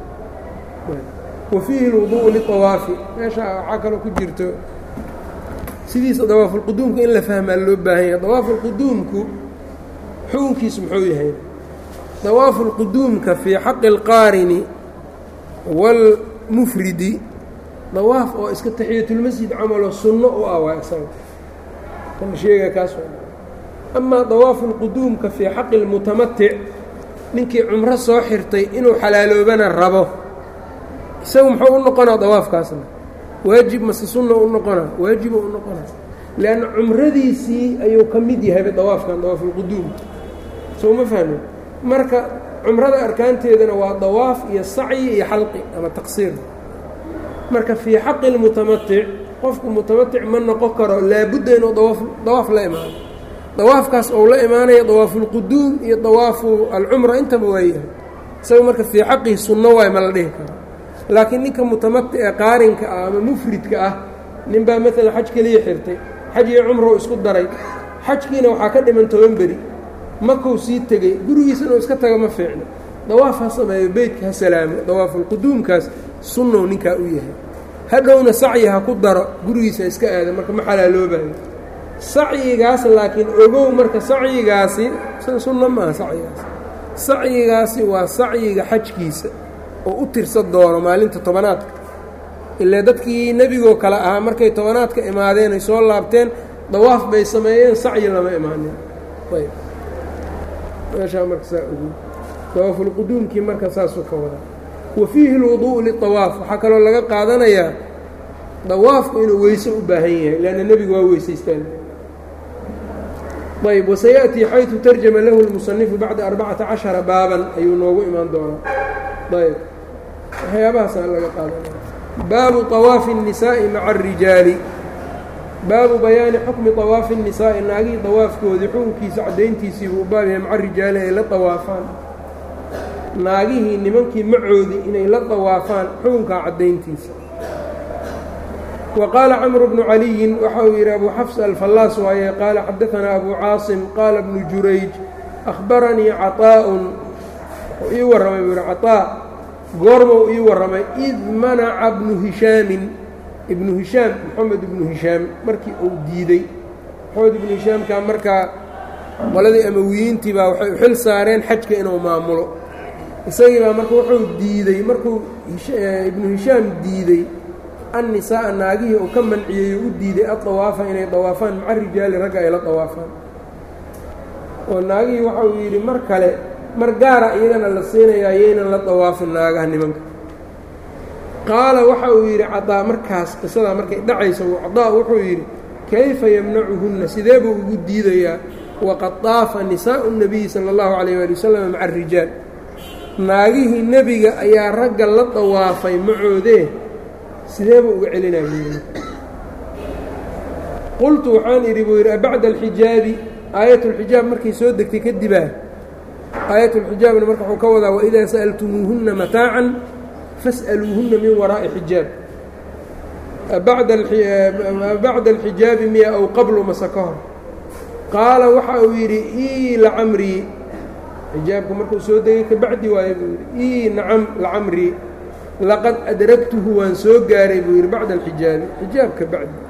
wa fiihi اlwuduءu liطawaafi meesha waxaa kaloo ku jirto sidiisa dawaafulquduumka in la fahmaa loo baahan yahay dawaafulquduumku xukunkiisu muxuu yahay dawaafulquduumka fii xaqi اlqaarini wاlmufridi dawaaf oo iska taxiyatulmasjid camaloo sunno u ah waa isaga kan sheega kaas amaa dawaafulquduumka fii xaqi اlmutamatic ninkii cumro soo xirtay inuu xalaaloobana rabo isagu muxuu u noqonaa dawaafkaasna waajib mase sunna u noqonaa waajiba u noqonaa leanna cumradiisii ayuu ka mid yahayba dawaafkan dawaafulquduum soo ma fahmin marka cumrada arkaanteedana waa dawaaf iyo sacyi iyo xalqi ama taqsiir marka fii xaqi اlmutamatic qofku mutamatic ma noqon karo laabudda inuu dawaaf dawaaf la imaano dawaafkaas ou la imaanaya dawaafulquduum iyo dawaafu alcumra intaba waa yahay isaga marka fii xaqihi sunno waay ma la dhihi karo laakiin ninka mutamatic ee qaarinka ah ama mufridka ah nin baa maalan xaj keliya xirtay xaj iyo cumrow isku daray xajkiina waxaa ka dhiman toban beri makou sii tegey gurigiisa inuu iska tago ma fiicno dawaaf ha sameeyo beytka ha salaamo dawaafulquduumkaas sunnow ninkaa u yahay hadhowna sacyi ha ku daro gurigiisa iska aada marka ma xalaaloobayo sacyigaas laakiin ogow marka sacyigaasi sunno maaha sacyigaas sacyigaasi waa sacyiga xajkiisa oo u tirsa doono maalinta tobanaadka ilaa dadkii nebigoo kale ahaa markay tobanaadka imaadeen ay soo laabteen dawaaf bay sameeyeen sacyi lama imaanin ayb meeshaa marka saa ogu dawaafulquduumkii marka saasuu ka wadaa wa fiihi اlwuduءu liطawaaf waxaa kaloo laga qaadanayaa dawaafku inuu weyse u baahan yahay leanna nebigu waa weysaystaan ayb wasayaأtii xayثu tarjama lahu اlmusanifu bacda arbacata caشhara baaban ayuu noogu imaan doonaa ayb waxyaabahaasa laga qaadanaya baabu طawaafi الnisaaءi maca الrijaali baabu bayaani xukmi طawaafi الnisaa'i naagihii dawaafkoodii xukunkiisa caddayntiisii buu baab yahay maca rijaali ay la dawaafaan naagihii nimankii macoodii inay la dawaafaan xukunkaa caddayntiisa wa qaala camru bnu caliyin waxa uu yidhi abu xafs alfallaas waaye qaala xadaanaa abu caasim qaala bnu jurayj akhbaranii caطaa'un wuxuu ii warramay buu yihi caطaa goormau ii warramay id manaca bnu hishaamin ibnu hishaam moxamed ibnu hishaam markii uu diidey moxamed ibnu hishaamkaa markaa qoladii amawiyiintii baa waxay u xil saareen xajka inuu maamulo isagii baa marka wuxuu diidey markuu ibnu hishaam diidey annisaa'a naagihii uu ka manciyey oo u diiday adawaafa inay dawaafaan maca rijaali ragga ay la dawaafaan oo naagihii waxa uu yidhi mar kale mar gaara iyagana la siinayaa yaynan la dawaafin naagaha nimanka qaala waxa uu yidhi cadaa markaas qisadaa markay dhacaysa cadaa wuxuu yidhi kayfa yamnacuhunna sidee buu ugu diidayaa waqad daafa nisaa'u الnabiyi sala اllahu calayh waali wasalam maca arijaal naagihii nebiga ayaa ragga la dawaafay macoodee sidee buu uga celinaya qultu waxaan idhi buu yidhi abacda alxijaabi aayatulxijaab markay soo degtay kadibaa aayatulxijaabna marka wuxuu ka wadaa waidaa sa'altumuuhunna mataacan fas'aluuhunna min waraa'i xijaab bacda alxijaabi miya aw qablu mase ka hor qaala waxa uu yidhi ii lacamrii xijaabka markuu soo degay kabacdi waaye buu yidhi ii nacam lacamrii laqad adragtuhu waan soo gaaray buu yidhi bacda alxijaabi xijaab ka bacdi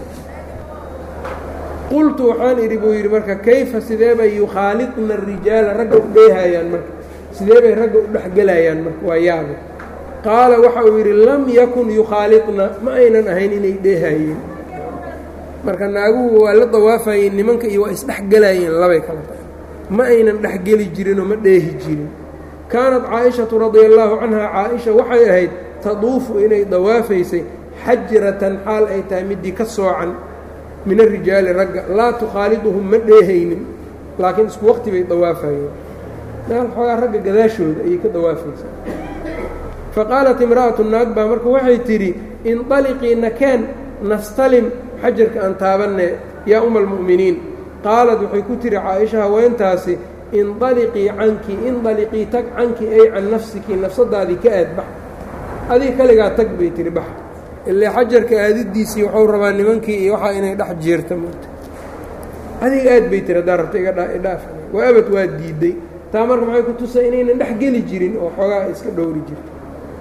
qultu waxaan idhi buu yidhi marka kayfa sidee bay yukhaalidna arijaala ragga u dheehayaan marka sidee bay ragga u dhexgelayaan marka waa yaabe qaala waxa uu yidhi lam yakun yukhaalidna ma aynan ahayn inay dheehayeen marka naaguhu waa la dawaafayeen nimanka iyo waa isdhexgelayeen labay kala tahay ma aynan dhexgeli jirinoo ma dheehi jirin kaanat caaishatu radia allaahu canha caaisha waxay ahayd taduufu inay dawaafaysay xajratan xaal ay tahay midii ka soocan min arijaali ragga laa tukhaaliduhum ma dheehaynin laakiin isku waqti bay dawaafayeen meel xoogaa ragga gadaashooda ayay ka dawaafaysaa faqaalat imra'atu naag baa marka waxay tidhi inطaliqii nakeen nastalim xajarka aan taabanne yaa uma almu'miniin qaalad waxay ku tihi caaisha haweentaasi indaliqii canki indaliqii tag canki ay can nafsiki nafsadaadii ka aad bax adiga kaligaa tag bay tihi bax ilaa xajarka aadidiisii waxuu rabaa nimankii iyo waxaa inay dhex jeerta moota adiga aad bay tiri haddaa rabta igadhaaf waa abad waa diiday taa marka maxay ku tusay inaynan dhex geli jirin oo xoogaa iska dhowri jirto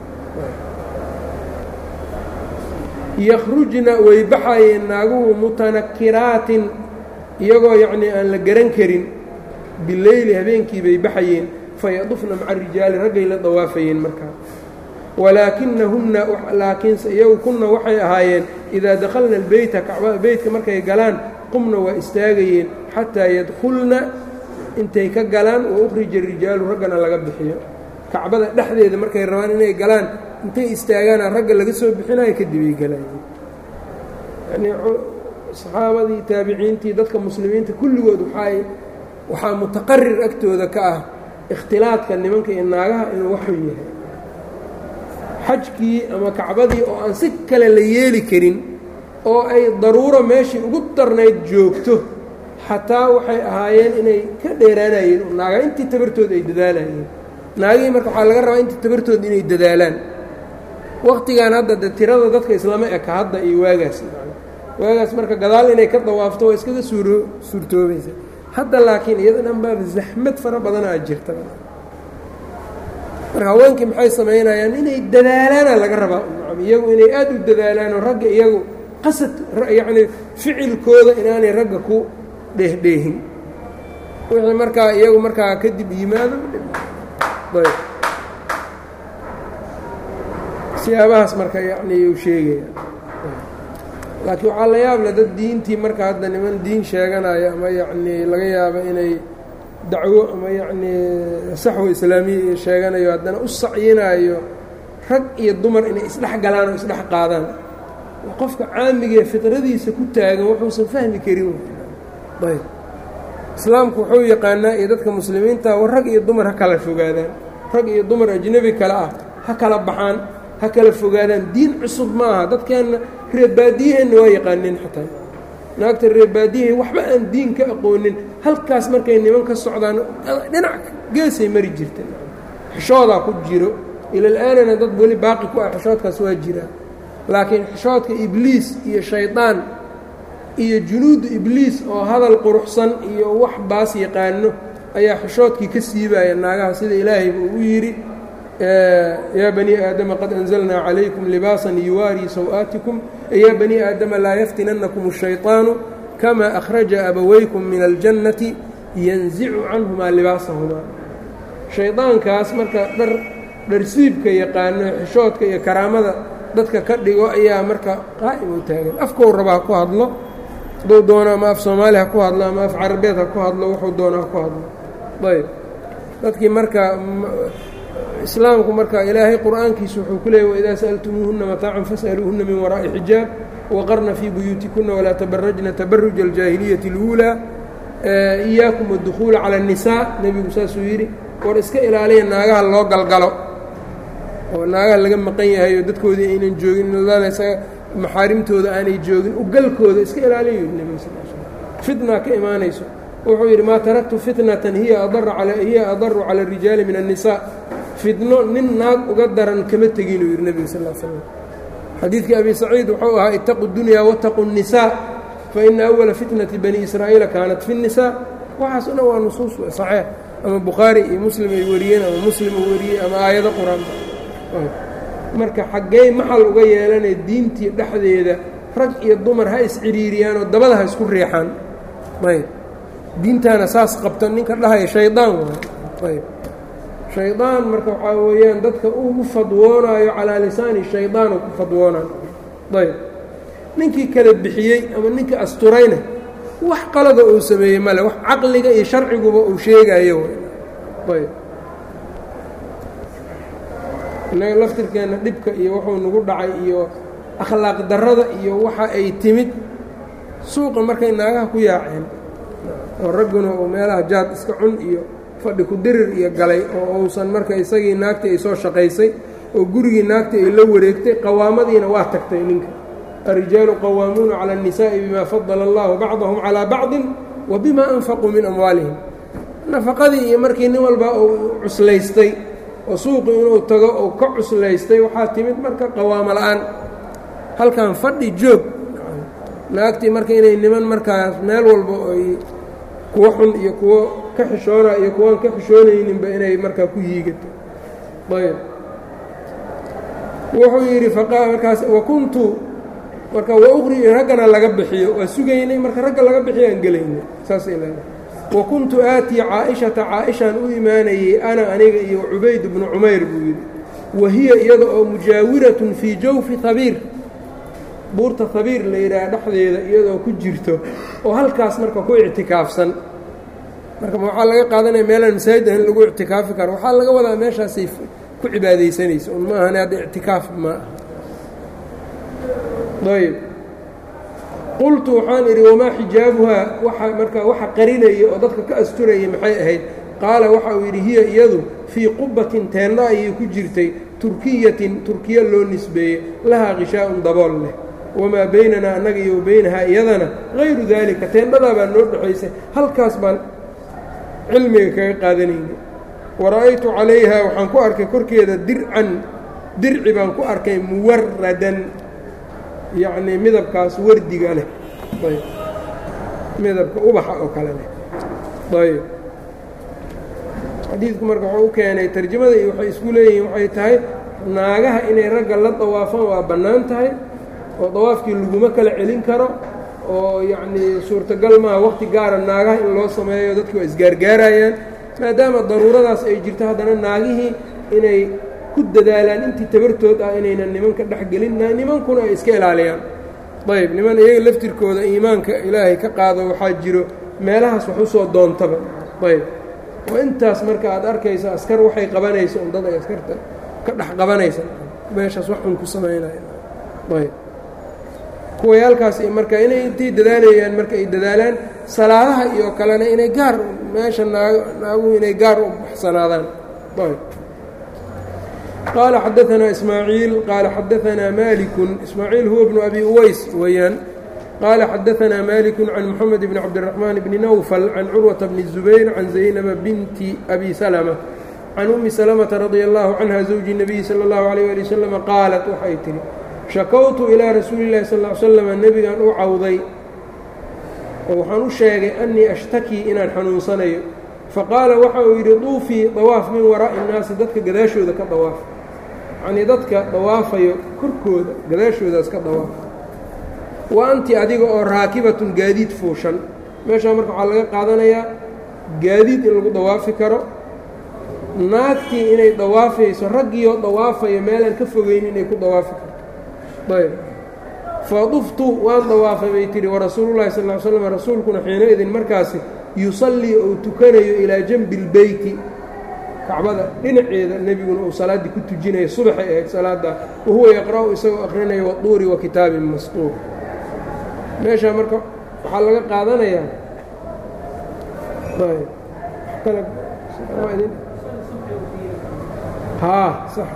yakhrujna way baxayeen naaguhu mutanakiraatin iyagoo yacnii aan la garan karin bileyli habeenkii bay baxayeen fayadufna maca rijaali raggay la dawaafayeen markaa walaakinahunna laakiinse iyagu kunna waxay ahaayeen idaa dakhalna albeyta kacbada beytka markay galaan qumna waa istaagayeen xataa yadkhulna intay ka galaan wa ukhrija rijaalu raggana laga bixiyo kacbada dhexdeeda markay rabaan inay galaan intay istaagaana ragga laga soo bixinayo kadibay galayeen yanii saxaabadii taabiciintii dadka muslimiinta kulligood waxay waxaa mutaqarir agtooda ka ah ikhtilaadka nimanka iyo naagaha inuu waxun yahay xajkii ama kacbadii oo aan si kale la yeeli karin oo ay daruuro meeshii ugu darnayd joogto xataa waxay ahaayeen inay ka dheeraanayeen oo naaga intii tabartooda ay dadaalayeen naagihii marka waxaa laga rabaa intii tabartooda inay dadaalaan waqtigan hadda de tirada dadka islama eka hadda iyo waagaas waagaas marka gadaal inay ka dawaafto waa iskaga suuro suurtoobaysa hadda laakiin iyada dhan baaba zaxmad fara badanaa jirta marka haweenkii maxay samaynayaan inay dadaalaana laga rabaa iyagu inay aad u dadaalaanoo ragga iyagu qasad yacnii ficilkooda inaanay ragga ku dheehdheehin wixii markaa iyagu markaa kadib yimaado siyaabahaas marka yacnii uu sheegaya laakiin waxaa la yaab leh dad diintii marka hadda niman diin sheeganayo ama yacnii laga yaabo inay dacwo ama yacnii saxwo islaamiya iyo sheeganayo haddana u sacyinayo rag iyo dumar inay isdhex galaan oo isdhex qaadaan qofka caamigee fidradiisa ku taagan wuxuusan fahmi karin ayb islaamku wuxuu yaqaanaa iyo dadka muslimiinta war rag iyo dumar ha kala fogaadaan rag iyo dumar ajnebi kale ah ha kala baxaan ha kala fogaadaan diin cusub ma aha dadkeenna reebaadiyaheenna waa yaqaaneen xataa naagta reebaadiyahay waxba aan diin ka aqoonin halkaas markay niman ka socdaan dhinac geesay mari jirta xishoodaa ku jiro ilal-aanana dad weli baaqi ku ah xishoodkaas waa jiraa laakiin xishoodka ibliis iyo shaydaan iyo junuudu ibliis oo hadal quruxsan iyo wax baas yaqaano ayaa xishoodkii ka siibaya naagaha sida ilaahayba uu yidhi yaa banii aadama qad anzalnaa calaykum libaasan yuwaarii saw-aatikum yaa banii aadama laa yaftinannakum الshayطaanu kamaa akhraja abawaykum min aljannati yanzicu canhumaa libaasahumaa shaydaankaas marka dhar dharsiibka yaqaano xishoodka iyo karaamada dadka ka dhigo ayaa marka qaa'im u taagan afkou raba ha ku hadlo hadduu doono ama af soomaali ha ku hadlo ama af carabeed ha ku hadlo wuxuu doono ha ku hadlo ayb dadkii marka islaamku marka ilaahay qur'aankiisu wuxuu ku leeyay waidaa sa'altumuuhunna mataacan fas'aluuhunna min waraa'i xijaab waqarna fii buyuutikunna walaa tabarajna tabaruja aljaahiliyati اluulaa iyaakum adukhuula cala الnisaa nebigu saasuu yidhi war iska ilaaliya naagaha loo galgalo oo naagaha laga maqan yahay oo dadkoodii aynan joogin isaga maxaarimtooda aanay joogin ugalkooda iska ilaaliya yidhi nebiga sal l fitna ka imaanayso wuxuu yidhi maa taraktu fitnatan hiya hiya adaru cala الrijaali min الnisaa fitno nin naag uga daran kama teginuu yidhi nebiga sal slam xadiidkii abi saciid wuxuu ahaa itaqu dunyaa wataqu الnisaa faina awala fitnati bani israa'iila kaanat fi الnisaa waxaas una waa nusuus saxeex ama bukhaari iyo muslim ay wariyeen ama muslim uu wariyey ama aayado qur-aanka marka xaggey maxal uga yeelanay diintii dhexdeeda rag iyo dumar ha isciriiriyaan oo dabada ha isku riixaan ayb diintaana saas qabta ninka dhahaya shaydaan waay ayb shaydaan marka waxaa weeyaan dadka ugu fadwoonaayo calaa lisaani shaydaan oo ku fadwoonaayo ayb ninkii kala bixiyey ama ninkii asturayna wax qalada uu sameeyey male wax caqliga iyo sharciguba uu sheegayo ayb innaga laftirkeenna dhibka iyo wuxuu nagu dhacay iyo akhlaaq darrada iyo waxa ay timid suuqa markay naagaha ku yaaceen oo ragguna uu meelaha jaad iska cun iyo fadhi ku dirir iyo galay oo uusan marka isagii naagtii ay soo shaqaysay oo gurigii naagtii ay la wareegtay qawaamadiina waa tagtay ninka الrijaalu qawaamuuna calى الnisaaءi bima fadala اllahu bacdahum calىa bacdi wa bima anfaquu min amwaalihim nafaqadii iyo markii nin walba uu cuslaystay oo suuqi inuu tago uu ka cuslaystay waxaa timid marka qawaamo la-aan halkan fadhi joog naagtii marka inay niman markaas meel walba ay kuwo xun iyo kuwo ka xishoona iyo kuwaan ka xishoonayninba inay markaa ku yiigato ayb wuxuu yidhi markaas wakuntu marka wauqri raggana laga bixiyo waa sugaynay marka ragga laga bixiyo aan gelaynay saasay leedahay wa kuntu aatii caaishata caaishaan u imaanayey ana aniga iyo cubayd bnu cumayr buu yidhi wa hiya iyada oo mujaawiratun fii jawfi habiir buurta habiir la yidhaaha dhexdeeda iyadoo ku jirto oo halkaas marka ku ictikaafsan marka waxaa laga qaadanaya meelaan masaajid ahayn lagu ictikaafi karo waxaa laga wadaa meeshaasay ku cibaadaysanaysa un ma ahane hadda ictikaaf ma aha ayb qultu waxaan idhi wamaa xijaabuhaa waa marka waxa qarinaya oo dadka ka asturaya maxay ahayd qaala waxa uu yidhi hiya iyadu fii qubatin teenna ayay ku jirtay turkiyatin turkiya loo nisbeeyey lahaa qishaa'un dabool leh wamaa baynanaa annaga iyo baynahaa iyadana hayru daalika teendhadaa baa noo dhexaysay halkaas baan cilmiga kaga qaadanayna wara'aytu calayha waxaan ku arkay korkeeda dircan dirci baan ku arkay muwaradan yacnii midabkaas wardiga leh ayb midabka ubaxa oo kale leh ayb xadiidku marka wuxuu u keenay tarjamada iyo waxay isku leeyihiin waxay tahay naagaha inay ragga la dawaafaan waa bannaan tahay oo dawaafkii laguma kala celin karo oo yacnii suurtagal maaha waqti gaara naagaha in loo sameeyo dadki waa isgaargaarayaan maadaama daruuradaas ay jirto haddana naagihii inay ku dadaalaan intii tabartood ah inaynan nimanka dhexgelin nimankuna ay iska ilaaliyaan ayb niman iyaga laftirkooda iimaanka ilaahay ka qaado waxaa jiro meelahaas wax usoo doontaba ayb oo intaas marka aad arkayso askar waxay qabanayso un dad ay askarta ka dhex qabanaysa meeshaas wax un ku samaynaya ayb kuwayaalkaas marka inay intay dadaalayaan marka ay dadaalaan salaadaha iyo kalena inay gaar meesha naaguhu inay gaar u baxsanaadaan qaala xadaanaa ismaaciil qaala xadaanaa malikun ismaaciil huwa bnu abi uways weeyaan qaala xadaanaa maliku can moxamed bni cabdiraxmaan bni nawfal can curwata bni zubayr can zaynaba binti abi salma can ummi salamata radia allahu canha zawji nabiyi sala allahu alayh ali wasalam qaalat waxay tihi shakowtu ilaa rasuuli llahi sal l slama nebigan u cawday oo waxaan u sheegay annii ashtakii inaan xanuunsanayo faqaala waxa uu yidhi duufii dawaaf min waraa'i innaasi dadka gadaashooda ka dawaaf yacnii dadka dawaafayo korkooda gadaashoodaas ka dawaaf wa anti adiga oo raakibatun gaadiid fuushan meeshaa marka waxaa laga qaadanayaa gaadiid in lagu dawaafi karo naagtii inay dawaafayso raggiioo dawaafayo meelaan ka fogeyn inay ku dawaafi karto ayb faduftu waan dawaafay bay tihi warasuulullahi sal ly slam rasuulkuna xiinaidin markaasi yusallii ou tukanayo ilaa janbi اlbeyti kacbada dhinaceeda nebiguna uu salaaddii ku tujinaya subaxay ahayd salaadda wahuwa yaqra'u isagoo akhrinayo waduuri wa kitaabin masquur meeshaa marka waxaa laga qaadanayaa haa sax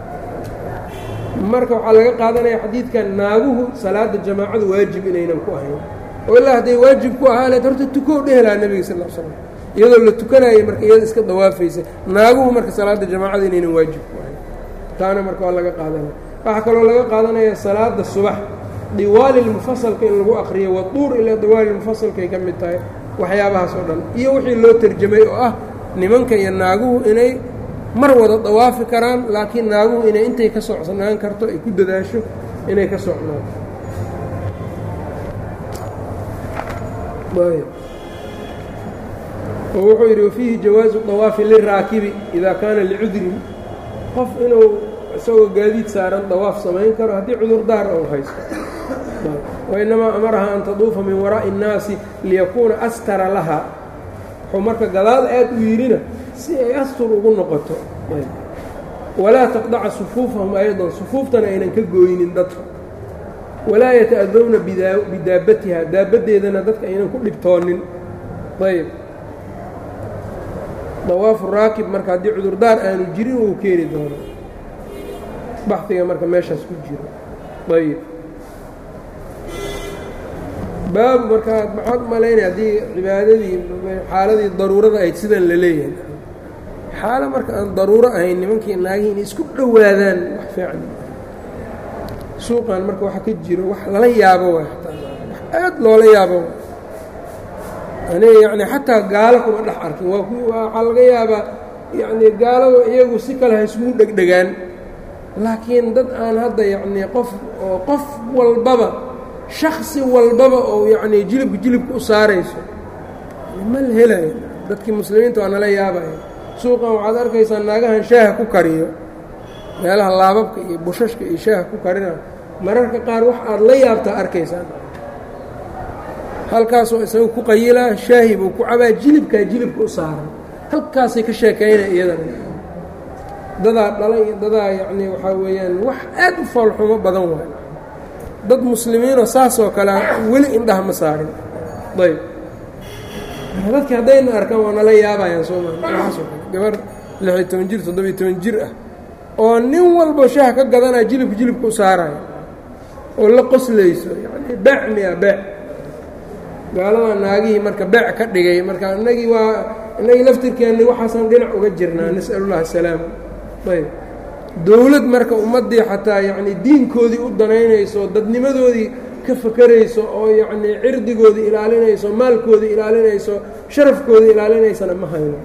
marka waxaa laga qaadanaya xadiidkan naaguhu salaada jamaacadu waajib inaynan ku ahayn oo ilaa hadday waajib ku ahaa leed horta tukow dhehelaa nebiga sal l slam iyadoo la tukanayay marka iyada iska dawaafaysa naaguhu marka salaada jamaacada inaynan waajib ku ahayn taana marka waa laga qaadanaya waxaa kaloo laga qaadanaya salaada subax diwaalilmufasalka in lagu aqriyo waduur ilaa diwaalilmufasalkay ka mid tahay waxyaabahaas oo dhan iyo wixii loo terjamay oo ah nimanka iyo naaguhu inay mar wada dawaafi karaan laakiin naaguhu inay intay ka socnaan karto ay ku dadaasho inay ka socnaan oo wuxuu yidhi wafiihi jawaazu dawaafi liraakibi idaa kaana licudrin qof inuu isagoo gaadiid saaran dawaaf samayn karo haddii cudurdaar ou haysto wainamaa amaraha an taduufa min waraa'i الnaasi liyakuuna astara laha wuxuu marka gadaal aad u yidhina si ay astur ugu noqoto walaa taqdaca sufuufahum aydan sufuuftana aynan ka gooynin dadka walaa yata'adowna bidaabatiha daabaddeedana dadka aynan ku dhibtoonin ayb dawaafu raakib marka haddii cudurdaar aanu jirin wuu keeni doono baxiga marka meeshaas ku jiro ayb baabu markaa maxaad malaynaya haddii cibaadadii xaaladii daruurada ahayd sidan la leeyahay xaalo marka aan daruuro ahayn nimankii naagihii inay isku dhowaadaan wax fiican suuqan marka waxa ka jiro wax lala yaabo waay ataa wax aad loola yaabo aniga yacni xataa gaalo kuma dhex arkin waa waxaa laga yaabaa yacni gaalada iyagu si kale ha isugu dhegdhegaan laakiin dad aan hadda yacnii qof oo qof walbaba shaksi walbaba oo yacnii jilibka jilibka u saarayso ma la helayo dadkii muslimiinta waa nala yaabaya suuqan waxaad arkaysaa naagahan shaaha ku kariyo meelaha laababka iyo bushashka iyo shaaha ku karina mararka qaar wax aad la yaabtaa arkaysaa halkaasoo isaga ku qayilaa shaahi buu ku cabaa jilibkaa jilibka u saaran halkaasay ka sheekaynaya iyadana dadaa dhalay iyo dadaa yacnii waxaa weeyaan wax aad u foolxumo badan waay dad muslimiinoo saasoo kale weli indhaha ma saarin ayb dadki haddayna arkaan waa nala yaabayaan soomaali waxaasoo kale gabar lixiyo toban jir toddobiyo toban jir ah oo nin walbo shaah ka gadanaya jilibka jilibka u saaraya oo la qoslayso yacni beec miya beec gaalada naagihii marka beec ka dhigay marka inagii waa inagii laftirkeenni waxaasaan dhinac uga jirnaa nas'alullahi asalaama ayb dowlad marka ummaddii xataa yacnii diinkoodii u danaynayso dadnimadoodii ka fakerayso oo yacnii cirdigoodii ilaalinayso maalkoodii ilaalinayso sharafkoodii ilaalinaysana ma hayno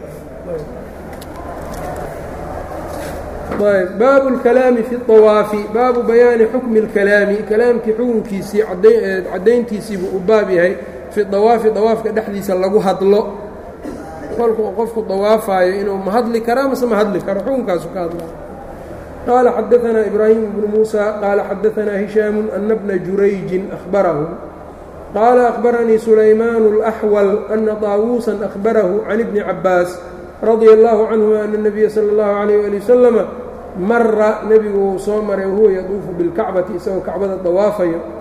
ayb baabu اlkalaami fi اطawaafi baabu bayaani xukmi اlkalaami kalaamkii xukunkiisii caddayntiisiibuu u baab yahay fi dawaafi dawaafka dhexdiisa lagu hadlo kolku qofku dawaafaayo inuu ma hadli karaa mase ma hadli karo xukunkaasu ka hadlaa qaala xadaanaa ibraahim bnu muusa qaala xadaanaa hishaamu ana bna jurayjin ahbarahu qaala ahbaranii sulaymaan اlaxwal ana طaawuusan ahbarahu can ibni cabaas radia allahu canhuma ana اnabiya sala اllahu alayh ali wasalama mara nebigu uu soo maray wahuwa yaduufu bilkacbati isagoo kacbada dawaafayo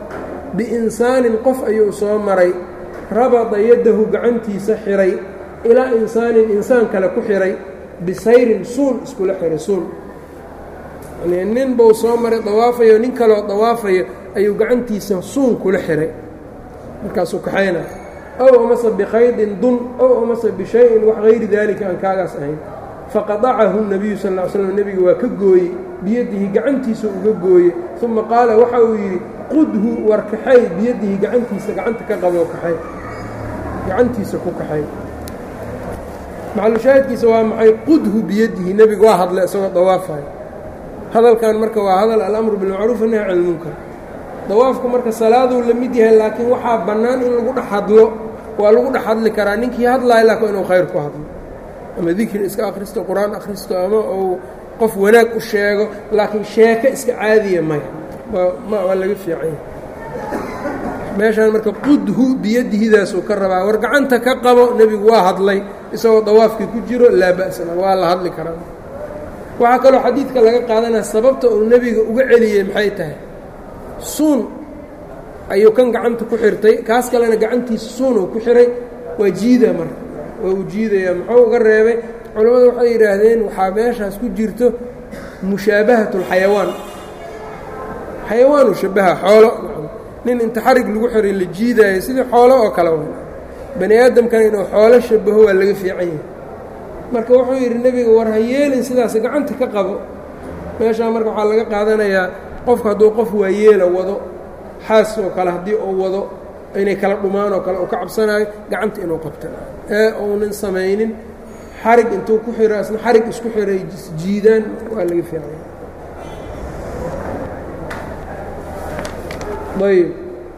biinsaanin qof ayuu soo maray rabada yaddahu gacantiisa xihay ilaa insaanin insaan kale ku xihay bisayrin suun iskula xihay suun yani nin buu soo maray dawaafayo nin kaloo dawaafayo ayuu gacantiisa suun kula xihay markaasuu kaxayna ow amase bikaydin dun ow amase bishayin wax hayri daalika aan kaagaas ahayn faqadacahu nabiyu sal ll slam nebiga waa ka gooyey biyadihi gacantiisa uga gooye uma qaala waxa uu yidhi qudhu war kaxay biyadihi gacantiisa gacanta ka qaboo kaxay gacantiisa ku kaxay maxalushaahidkiisa waa maxay qudhu biyadihi nebiga waa hadlay isagoo dawaafayo hadalkan marka waa hadal alamru bilmacruuf nahy can ilmunkar dawaafku marka salaaduu la mid yahay laakiin waxaa bannaan in lagu dhex hadlo waa lagu dhex hadli karaa ninkii hadlaayo laakiin inuu khayr ku hadlo ama dikri iska akhristo qur-aan akhristo ama uu qof wanaag u sheego laakiin sheeko iska caadiya maya waa laga fiican yahay meeshaan marka qudhu biyadihidaasuu ka rabaa war gacanta ka qabo nebigu waa hadlay isagoo dawaafkii ku jiro laa ba'sana waa la hadli karaa waxaa kaloo xadiidka laga qaadanaya sababta uu nebiga uga celiyey maxay tahay suun ayuu kan gacanta ku xirtay kaas kalena gacantiisa suunuu ku xiray waa jiida marka waa uu jiidaya muxuu uga reebay culammadu waxay yidhaahdeen waxaa meeshaas ku jirto mushaabahat اlxayawaan xayawaanu shabaha xoolo nin inta xarig lagu xiray la jiidaayo sidii xoolo oo kale wa bani aadamkana inuu xoolo shabaho waa laga fiican yahay marka wuxuu yidhi nebiga war ha yeelin sidaas gacanta ka qabo meeshaa marka waxaa laga qaadanayaa qofku hadduu qof waayeela wado xaas oo kale haddii uu wado inay kala dhumaan oo kale uu ka cabsanaayo gacanta inuu qabta ee uunan samaynin xarig intuu ku xiro isna xarig isku xiray jiidaan waa laga fiicanya ayb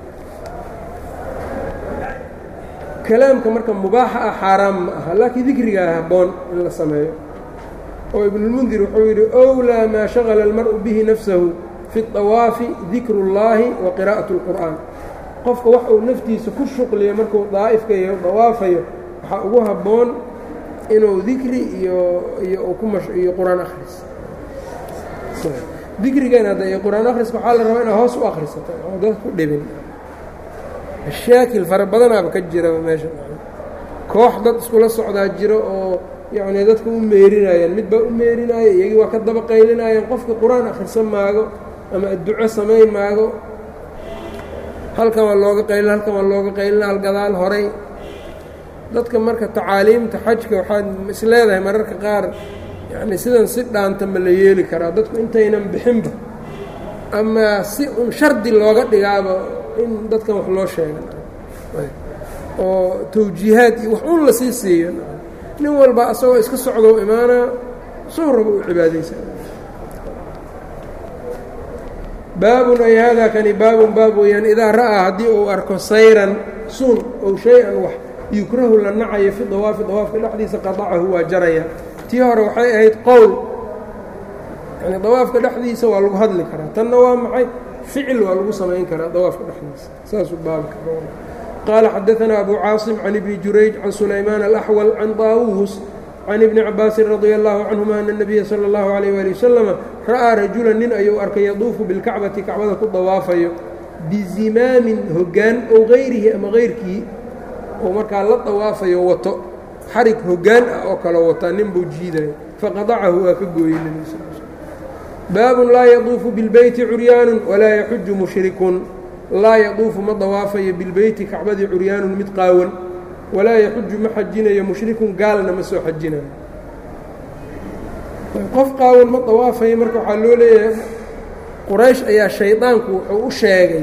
kalaamka marka mubaaxa ah xaaraam ma aha laakiin dikrigaa habboon in la sameeyo oo ibnulmundir wuxuu yidhi owlaa maa shagala almar'u bihi nafsahu fi اطawaafi dikru اllaahi wa qiraa'at اlqur'aan qofka wax uu naftiisa ku shuqliyo markuu daa'ifka iyo dawaafayo waxaa ugu habboon inuu dikri iyo iyo ku iyo qur-aan akhris dikrigan hadda iyo qur-aan akhriska waxaa la rabaa inaad hoos u akhrisato oo dad ku dhibin mashaakil fara badanaaba ka jira meesha koox dad iskula socdaa jiro oo yacnii dadka u meerinayaan mid baa u meerinaya iyagii waa ka daba qaylinayaan qofka qur-aan akhrisan maago ama adduco samayn maago halkan waa looga qaylin halkan waa looga qaylina halgadaal horay dadka marka tacaaliimta xajka waxaad is leedahay mararka qaar yacni sidan si dhaanta ma la yeeli karaa dadku intaynan bixinba ama si un shardi looga dhigaaba in dadkan wax loo sheega oo tawjiihaad iyo wax un lasii siiyo nin walba asagoo iska socdou imaanaa soo raba u cibaadaysa baabun ay haadaa kani baabun baab weeyaan idaa ra'aa haddii uu arko sayran suun ow shay-an wax yukrahu la nacayo fi dawaafi dawaafka dhexdiisa qadacahu waa jaraya tii hore waxay ahayd qowl yani dawaafka dhexdiisa waa lagu hadli karaa tanna waa maxay ficil waa lagu samayn karaa dawaafka dhexdiisa saasuu baabka qaala xadaanaa abu caasim can ibni jurayj can sulaymaan alaxwal can daawuus can ibni cabaasin radia allahu canhuma ana nabiya sala allahu alayh waali wasalama ra'aa rajulan nin ayuu arkay yaduufu bilkacbati kacbada ku dawaafayo bizimaamin hoggaan ow gayrihi ama hayrkii oo markaa la dawaafayo wato xarig hoggaan ah oo kale wataa nin buu jiidayo faqadacahu waa ka gooyey nebi sal l baabun laa yaduufu bilbeyti curyaanun walaa yaxuju mushrikun laa yaduufu ma dawaafayo bilbeyti kacbadii curyaanun mid qaawan walaa yaxuju ma xajinayo mushrikun gaalna ma soo xajinayo qof qaawan ma dawaafayo marka waxaa loo leeyahay quraysh ayaa shaydaanku wuxuu u sheegay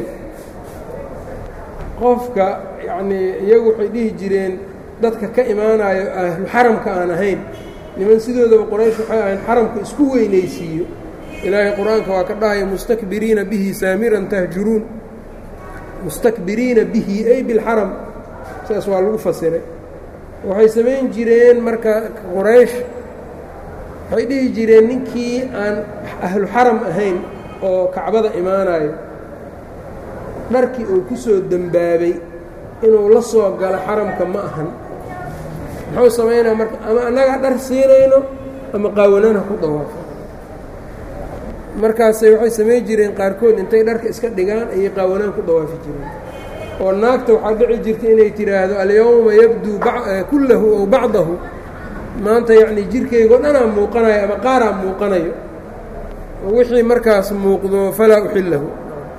qofka yacnii iyagu waxay dhihi jireen dadka ka imaanayo ahlu xaramka aan ahayn niman sidoodaba quraysh waxay ahayn xaramka isku weynaysiiyo ilaahay qur-aanka waa ka dhahaya mustakbiriina bihi saamiran tahjuruun mustakbiriina bihi ay bilxaram saas waa lagu fasiray waxay samayn jireen marka quraysh waxay dhihi jireen ninkii aan ahlu xaram ahayn oo kacbada imaanayo dharkii uu ku soo dembaabay inuu la soo galo xaramka ma ahan muxuu samaynaa marka ama annagaa dhar siinayno ama qaawanaan ha ku dawaafo markaasay waxay samayn jireen qaarkood intay dharka iska dhigaan ayay qaawanaan ku dawaafi jireen oo naagta waxaa dhici jirta inay tidhaahdo alyowma yabduu kullahu ow bacdahu maanta yacnii jirkaygao dhanaa muuqanayo ama qaaraa muuqanayo wixii markaas muuqdo falaa uxillahu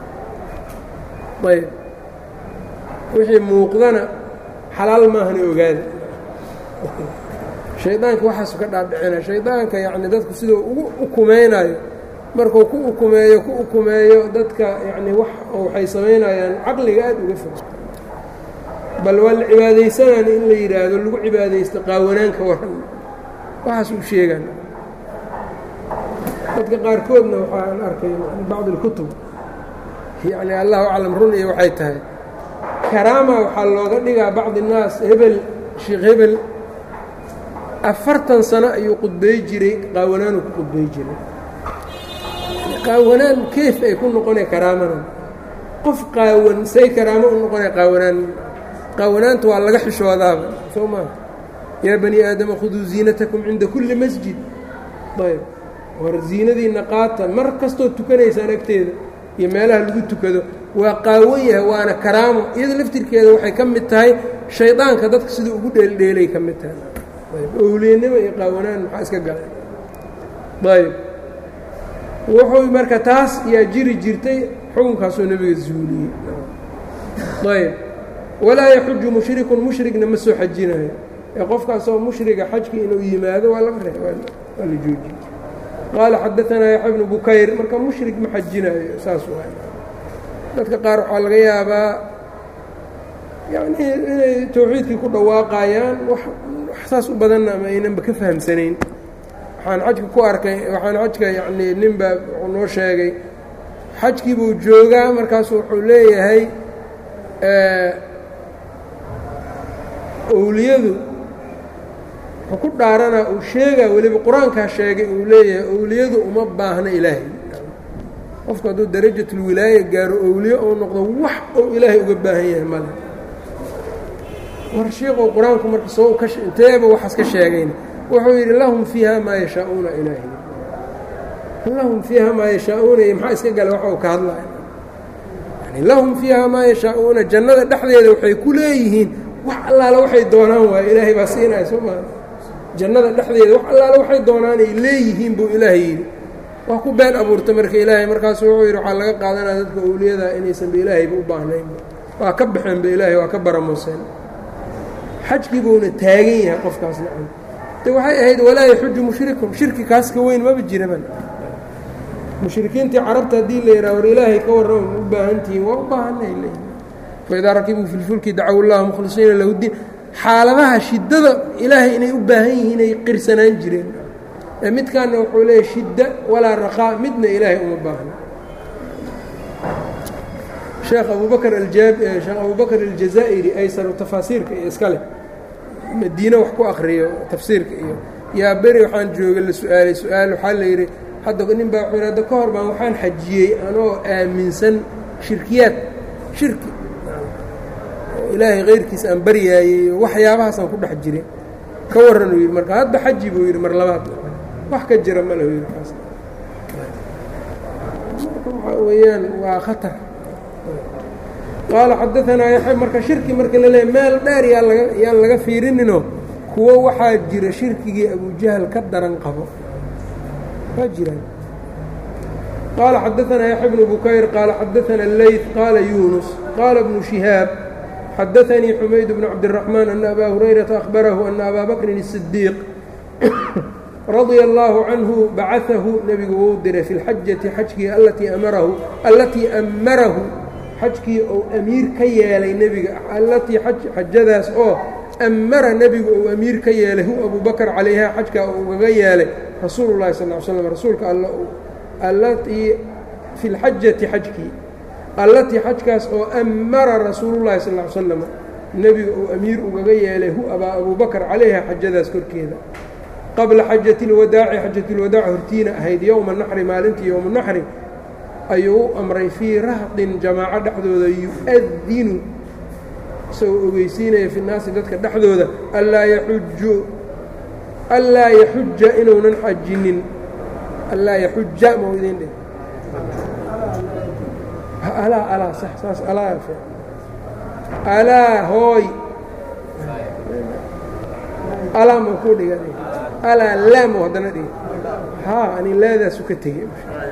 ayb wixii muuqdana xalaal maahana ogaada shaydaanka waxaasu ka dhaadhicina shaydaanka yacni dadku siduu ugu ukumaynayo markuu ku ukumeeyo ku ukumeeyo dadka yacni wax waxay samaynayaan caqliga aad uga fog bal waa la cibaadaysanaan in la yidhaahdo lagu cibaadaysto qaawanaanka waran waxaas u sheegaan dadka qaarkoodna waxaan arkay bacd اlkutub yacni allahu aclam run iyo waxay tahay karaama waxaa looga dhigaa bacdi الnaas hebel sheekh hebel afartan sano ayuu qudbey jiray qaawanaanuu ku qudbey jiray qaawanaan keef ay ku noqonay karaamana qof qaawan say karaamo u noqonay qaawanaan qaawanaanta waa laga xishoodaaba soo maa yaa bani aadama khuduu ziinatakum cinda kulli masjid ayb war ziinadiinna qaata mar kastoo tukanaysaan agteeda iyo meelaha lagu tukado waa qaawan yahay waana karaamo iyada laftirkeeda waxay ka mid tahay shaydaanka dadka siduu ugu dheeldheelay ka mid tahay ayb owliyanimo iyo qaawanaan maxaa iska galay ayb wuxuu marka taas yaa jiri jirtay xukunkaasoo nebiga zuuliyey ayb walaa yaxuju mushrikun mushrigna ma soo xajinayo ee qofkaasoo mushriga xajkii inuu yimaado waa laga re waa la joojiye qaala xadaanaa yaxya bnu bukayr marka mushrig ma xajinayo saas waay dadka qaar waxaa laga yaabaa yacnii inay tawxiidkii ku dhawaaqayaan wax saas u badanna ama aynanba ka fahamsanayn waxaan xajka ku arkay waxaan xajka yacnii nin baa wuxuu noo sheegay xajkii buu joogaa markaasu wuxuu leeyahay owliyadu wuxuu ku dhaaranaa uu sheegaa weliba qur-aankaa sheegay uu leeyahay owliyadu uma baahna ilaahay qofku hadduu darajatulwilaaya gaaro owliye ou noqdo wax ou ilaahay uga baahan yahay male war sheikow qur-aanku marka soo ka inteeba waxaas ka sheegayna wuxuu yidhi lahum fiiha maa yashaa'uuna ilaahi lahum fiiha maa yashaa'uuna iyo maxaa iska gala waxa uu ka hadlaya yani lahum fiiha maa yashaa'uuna jannada dhexdeeda waxay ku leeyihiin wax allaale waxay doonaan waayo ilaahay baa siinaya soo maa jannada dhexdeeda wax allaale waxay doonaan ay leeyihiin buu ilaahay yidhi waa ku been abuurta marka ilaahay markaasu wuxuu yidhi waxaa laga qaadanaya dadka owliyada inaysanba ilaahayba u baahnaynba waa ka baxeenba ilaahay waa ka baramooseen xajkii buuna taagan yahay qofkaas nacam de waxay ahayd walaa yaxuju mushrikun shirki kaas ka weyn maba jiraban mushrikiintii carabta haddii la yidhaha war ilaahay ka warrama ma u baahan tihiin waa u baahanay leeyihin faidaa rakibuu fi lfulki dacow llaha mukhlisiina lahu diin xaaladaha shiddada ilaahay inay u baahan yihiin ay qirsanaan jireen ee midkaana wuxuu leeyahy shidda walaa raqaa midna ilaahay uma baahna sheekh abubakr sheekh abubakr aljazaa'iri aysaru tafaasiirka iyo iska leh madiine wax ku akriyo tafsiirka iyo yaa beri waxaan jooga la su-aalay su-aal waxaa la yidhi hadda nin baa wuxuu hadda ka hor baan waxaan xajiyey anoo aaminsan shirkiyaad shirki oo ilaahay kayrkiisa aan baryaayey waxyaabahaasaan ku dhex jiray ka warran uu yidhi marka hadda xaji buu yidhi mar labaad wax ka jira ma lehu yidhi kaas waxaa weeyaan waa khatar qaala xadaanaa yaxya marka shirki marka la leeyahy meel dheer yaa laga yaan laga fiirininoo kuwo waxaa jira shirkigii abujahal ka daran qabo waa jiraan qaala xadaanaa yaxya bnu bukayr qaala xadaana leyt qaala yunus qaala bnu shihaab xadaanii xumayd bnu cabdiraxmaan ana abaa hurayrata ahbarahu ana abaa bakrin الsidiiq radia allaahu canhu bacaahu nebigu wuu diray fi lxajati xajkii alatii amarahu allatii amarahu xajkii ou amiir ka yeelay nebiga allatii xajadaas oo amara nebigu ou amiir ka yeelay hu abubakar calayha xajkaa uu ugaga yeelay rasuulu llahi sal l slam rasuulka alla allatii fi lxajati xajkii allatii xajkaas oo amara rasuulullahi sal l slam nebiga uu amiir ugaga yeelay hu abaa abubakar calayha xajadaas korkeeda qabla xajati اlwadaaci xajat اlwadaac hortiina ahayd yowma naxri maalintii yowma naxri ayuu u amray fii rahdin jamaaco dhexdooda yu-adinu isagoo ogeysiinaya fi naasi dadka dhexdooda allaa yaxuju allaa yaxuja inuunan xajinin allaa yaxuja mau idin dheh alaa alaa sax saas alaa alaa hooy alaa ma ku dhigan alaa laamo haddana dhiga haa ani laadaasu ka tegey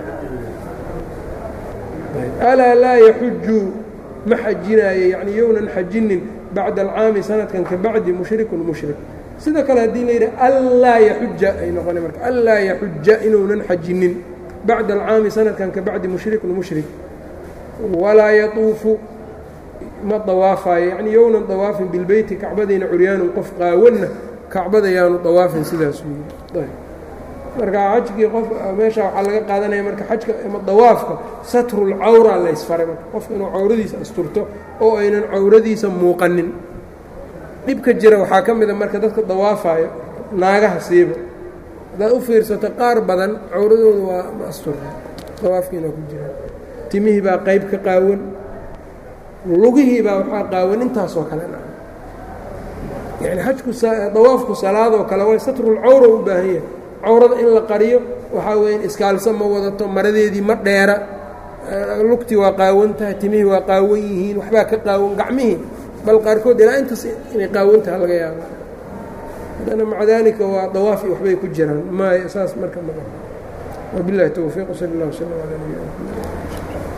alaa laa yaxuju ma xajinaayo yani yownan xajinin bacda alcaami sanadkan ka bacdi mushrikun mushrik sida kale haddii la yidhi anlaa yaxuja ay noqona marka anlaa yaxuja inuunan xajinin bacda alcaami sanadkan ka bacdi mushrikun mushrik walaa yatuufu ma dawaafayo yani yownan dawaafin bilbeyti kacbadiina curyaanun qof qaawanna kacbada yaanu dawaafin sidaasuu yii marka xajkii qof meesha waxaa laga qaadanaya marka xajka ama dawaafka satrulcawra laysfaray marka qofka inuu cawradiisa asturto oo aynan cawradiisa muuqanin dhibka jira waxaa ka mida marka dadka dawaafayo naagaha siiba haddaad u fiirsato qaar badan cawradooda waa ma asturna dawaafkiina ku jira timihii baa qayb ka qaawan lugihii baa waxaa qaawan intaasoo kale na yani xajku dawaafku salaadoo kale waa satrulcawra u baahan yahay cawrada in la qariyo waxaa weya iskaalsa ma wadato maradeedii ma dheera lugtii waa qaawan tahay timihii waa qaawan yihiin waxbaa ka qaawan gacmihii bal qaarkood ilaa intaas inay qaawantaha laga yaaba haddana maca daalika waa dawaaf iyo waxbay ku jiraan maay saas marka ma wabilahi towfiiq sal اllah wslm alى nabina mxamed